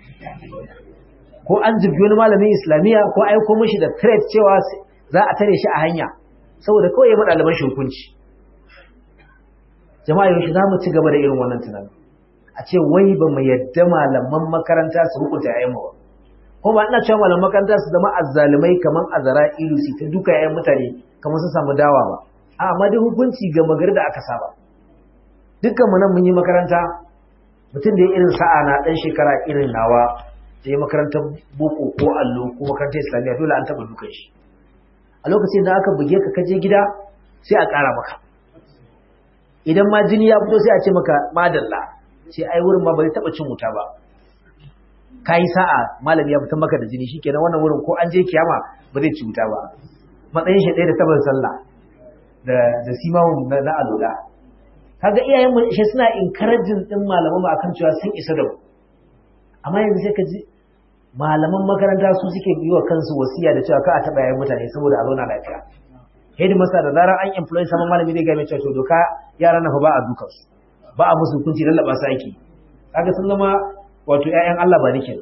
ko an jirgi wani malamin islamiyya ko aiko mashi da threat cewa za a tare shi a hanya saboda kawai ya maɗa ɗaliban shi hukunci jama'a yaushe za mu ci gaba da irin wannan tunanin a ce wai ba mu yadda malaman makaranta su hukunta yayan ba ko ba ina cewa malaman makaranta su zama azzalumai kaman azara ilu su ta duka yayan mutane kamar su samu dawa ba a amma dai hukunci ga magari da aka saba dukkan mu nan mun yi makaranta mutum da ya irin sa'a na dan shekara irin nawa da ya makarantar boko ko allo ko makarantar islamiyya dole an taba dukan shi a lokacin da aka buge ka kaje gida sai a ƙara maka idan ma jini ya fito sai a ce maka madalla sai ai wurin ma bai taba cin wuta ba kai sa'a malami ya fitar maka da jini shikenan wannan wurin ko an je kiyama ba zai ci wuta ba matsayin shi ɗaya da tabar sallah da da simawun na, na alola kaga iyayen mu shi suna encouraging din malaman mu akan cewa sun isa da mu amma yanzu sai ka ji malaman makaranta su suke yi wa kansu wasiya da cewa ka a taɓa yayin mutane saboda a zauna lafiya hedi masa da zarar an employ sama malami zai game cewa to doka yara na fa ba a dukan su ba a musu hukunci lallaba su ake kaga sun zama wato ƴaƴan Allah ba nake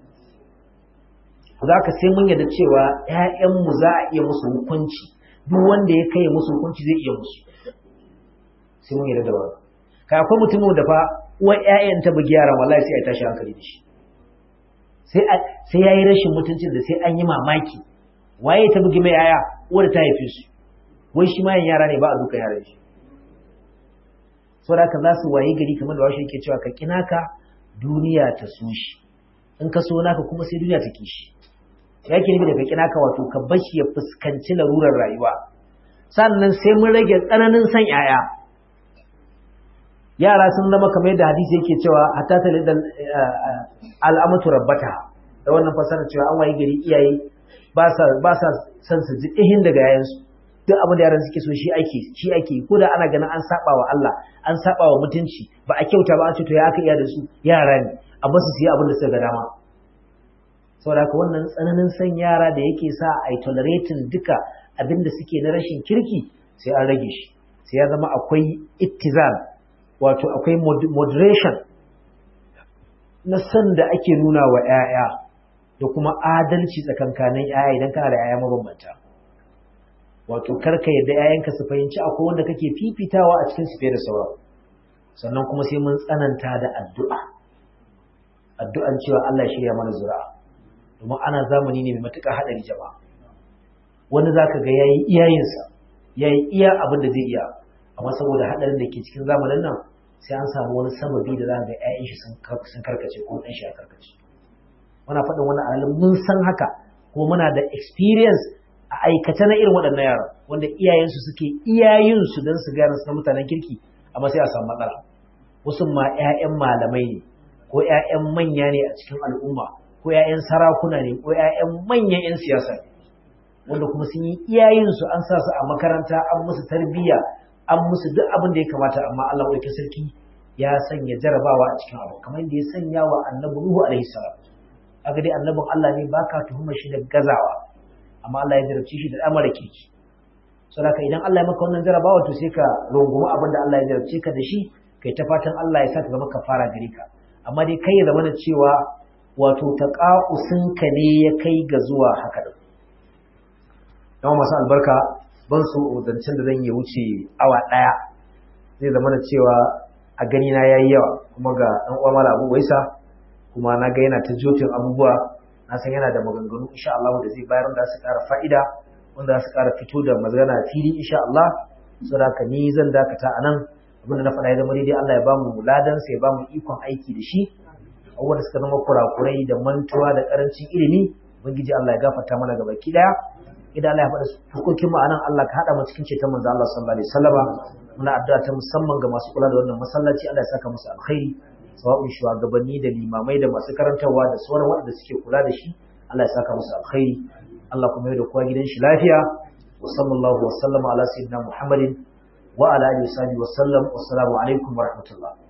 za ka sai mun yarda cewa ƴaƴanmu za a iya musu hukunci duk wanda ya kai musu hukunci zai iya musu sai mun yarda da wannan kai akwai mutumin da fa uwar ƴaƴan ta bugi yaran wallahi sai a tashi hankali da shi sai sai yayi rashin mutuncin da sai an yi mamaki waye ta bugi mai yaya uwar ta haife su wai shi ma yara ne ba a duka yaran shi saboda haka za su waye gari kamar da washe yake cewa ka kinaka duniya ta so shi in ka so naka kuma sai duniya ta kishi ya ke nufi da ka kinaka wato ka bashi ya fuskanci larurar rayuwa sannan sai mun rage tsananin san yaya yara sun zama kamar yadda hadisi yake cewa hatta ta lidan al'amatu rabbata da wannan fasara cewa an waye gari iyaye ba sa ba sa san su ji ihin daga yayansu duk abin da yaran suke so shi ake shi ake ko da ana ganin an saba wa Allah an saba wa mutunci ba a kyauta ba a ce to ya aka iya da su yara ne a basu su yi abin da suka ga dama saboda haka wannan tsananin san yara da yake sa a yi tolerating duka abin da suke na rashin kirki sai an rage shi sai ya zama akwai ittizal wato akwai moderation na san da ake nuna wa 'ya'ya da kuma adalci tsakankanin 'ya'ya idan kana da 'ya'ya mabambanta wato karka yadda 'ya'yanka su fahimci akwai wanda kake fifitawa a cikin su fiye da sauran sannan kuma sai mun tsananta da addu'a addu'an cewa Allah ya shirya mana zuri'a domin ana zamani ne mai matuƙar haɗari jama'a wani zaka ga yayi iyayensa yayi iya abin da zai iya amma saboda haɗarin da ke cikin zamanin nan sai an samu wani sababi da za ga 'ya'yan shi sun karkace ko ɗan shi ya karkace muna faɗin wani alalin mun san haka ko muna da experience a aikace na irin waɗannan yara wanda iyayensu suke iyayensu don su gane na mutanen kirki amma sai a samu matsala wasu ma 'ya'yan malamai ne ko 'ya'yan manya ne a cikin al'umma ko 'ya'yan sarakuna ne ko 'ya'yan manyan 'yan siyasa ne wanda kuma sun yi iyayensu an sa su a makaranta an musu tarbiyya an musu duk abin da ya kamata amma Allah ɗauki sarki ya sanya jarabawa a cikin abu kamar da ya sanya wa annabi Nuhu alaihi salam aka dai annabin Allah ne baka tuhuma shi da gazawa amma Allah ya jarabci shi da ɗan kirki saboda idan Allah ya maka wannan jarabawa to sai ka rungumi abin da Allah ya jarabce ka da shi kai ta fatan Allah ya sa ka zama kafara gare ka amma dai kai ya zama da cewa wato taqa'usinka ne ya kai ga zuwa haka din yawan masu albarka ban so zancen da zan yi wuce awa ɗaya zai zama da cewa a gani na yayi yawa kuma ga ɗan uwa mala abu waisa kuma na ga yana ta jotin abubuwa na san yana da maganganu insha Allah da zai bayar da su ƙara fa'ida wanda za su ƙara fito da magana fili insha Allah saboda haka ni zan dakata a nan abinda na faɗa ya zama daidai Allah ya ba mu ladan sa ya ba mu ikon aiki da shi abubuwan da suka zama kurakurai da mantuwa da ƙarancin ilimi ubangiji Allah ya gafarta mana gabaki ɗaya idan Allah ya faɗa hukuncin mu anan Allah ka haɗa mu cikin ceton manzo Allah sallallahu alaihi wasallama muna addu'a ta musamman ga masu kula da wannan masallaci Allah ya saka musu alkhairi sawa'un shugabanni da limamai da masu karantarwa da sauran waɗanda suke kula da shi Allah ya saka musu alkhairi Allah kuma ya da kowa gidan shi lafiya wa sallallahu wa sallama ala sayyidina Muhammadin wa ala alihi wa sahbihi wa sallam wassalamu alaikum wa rahmatullah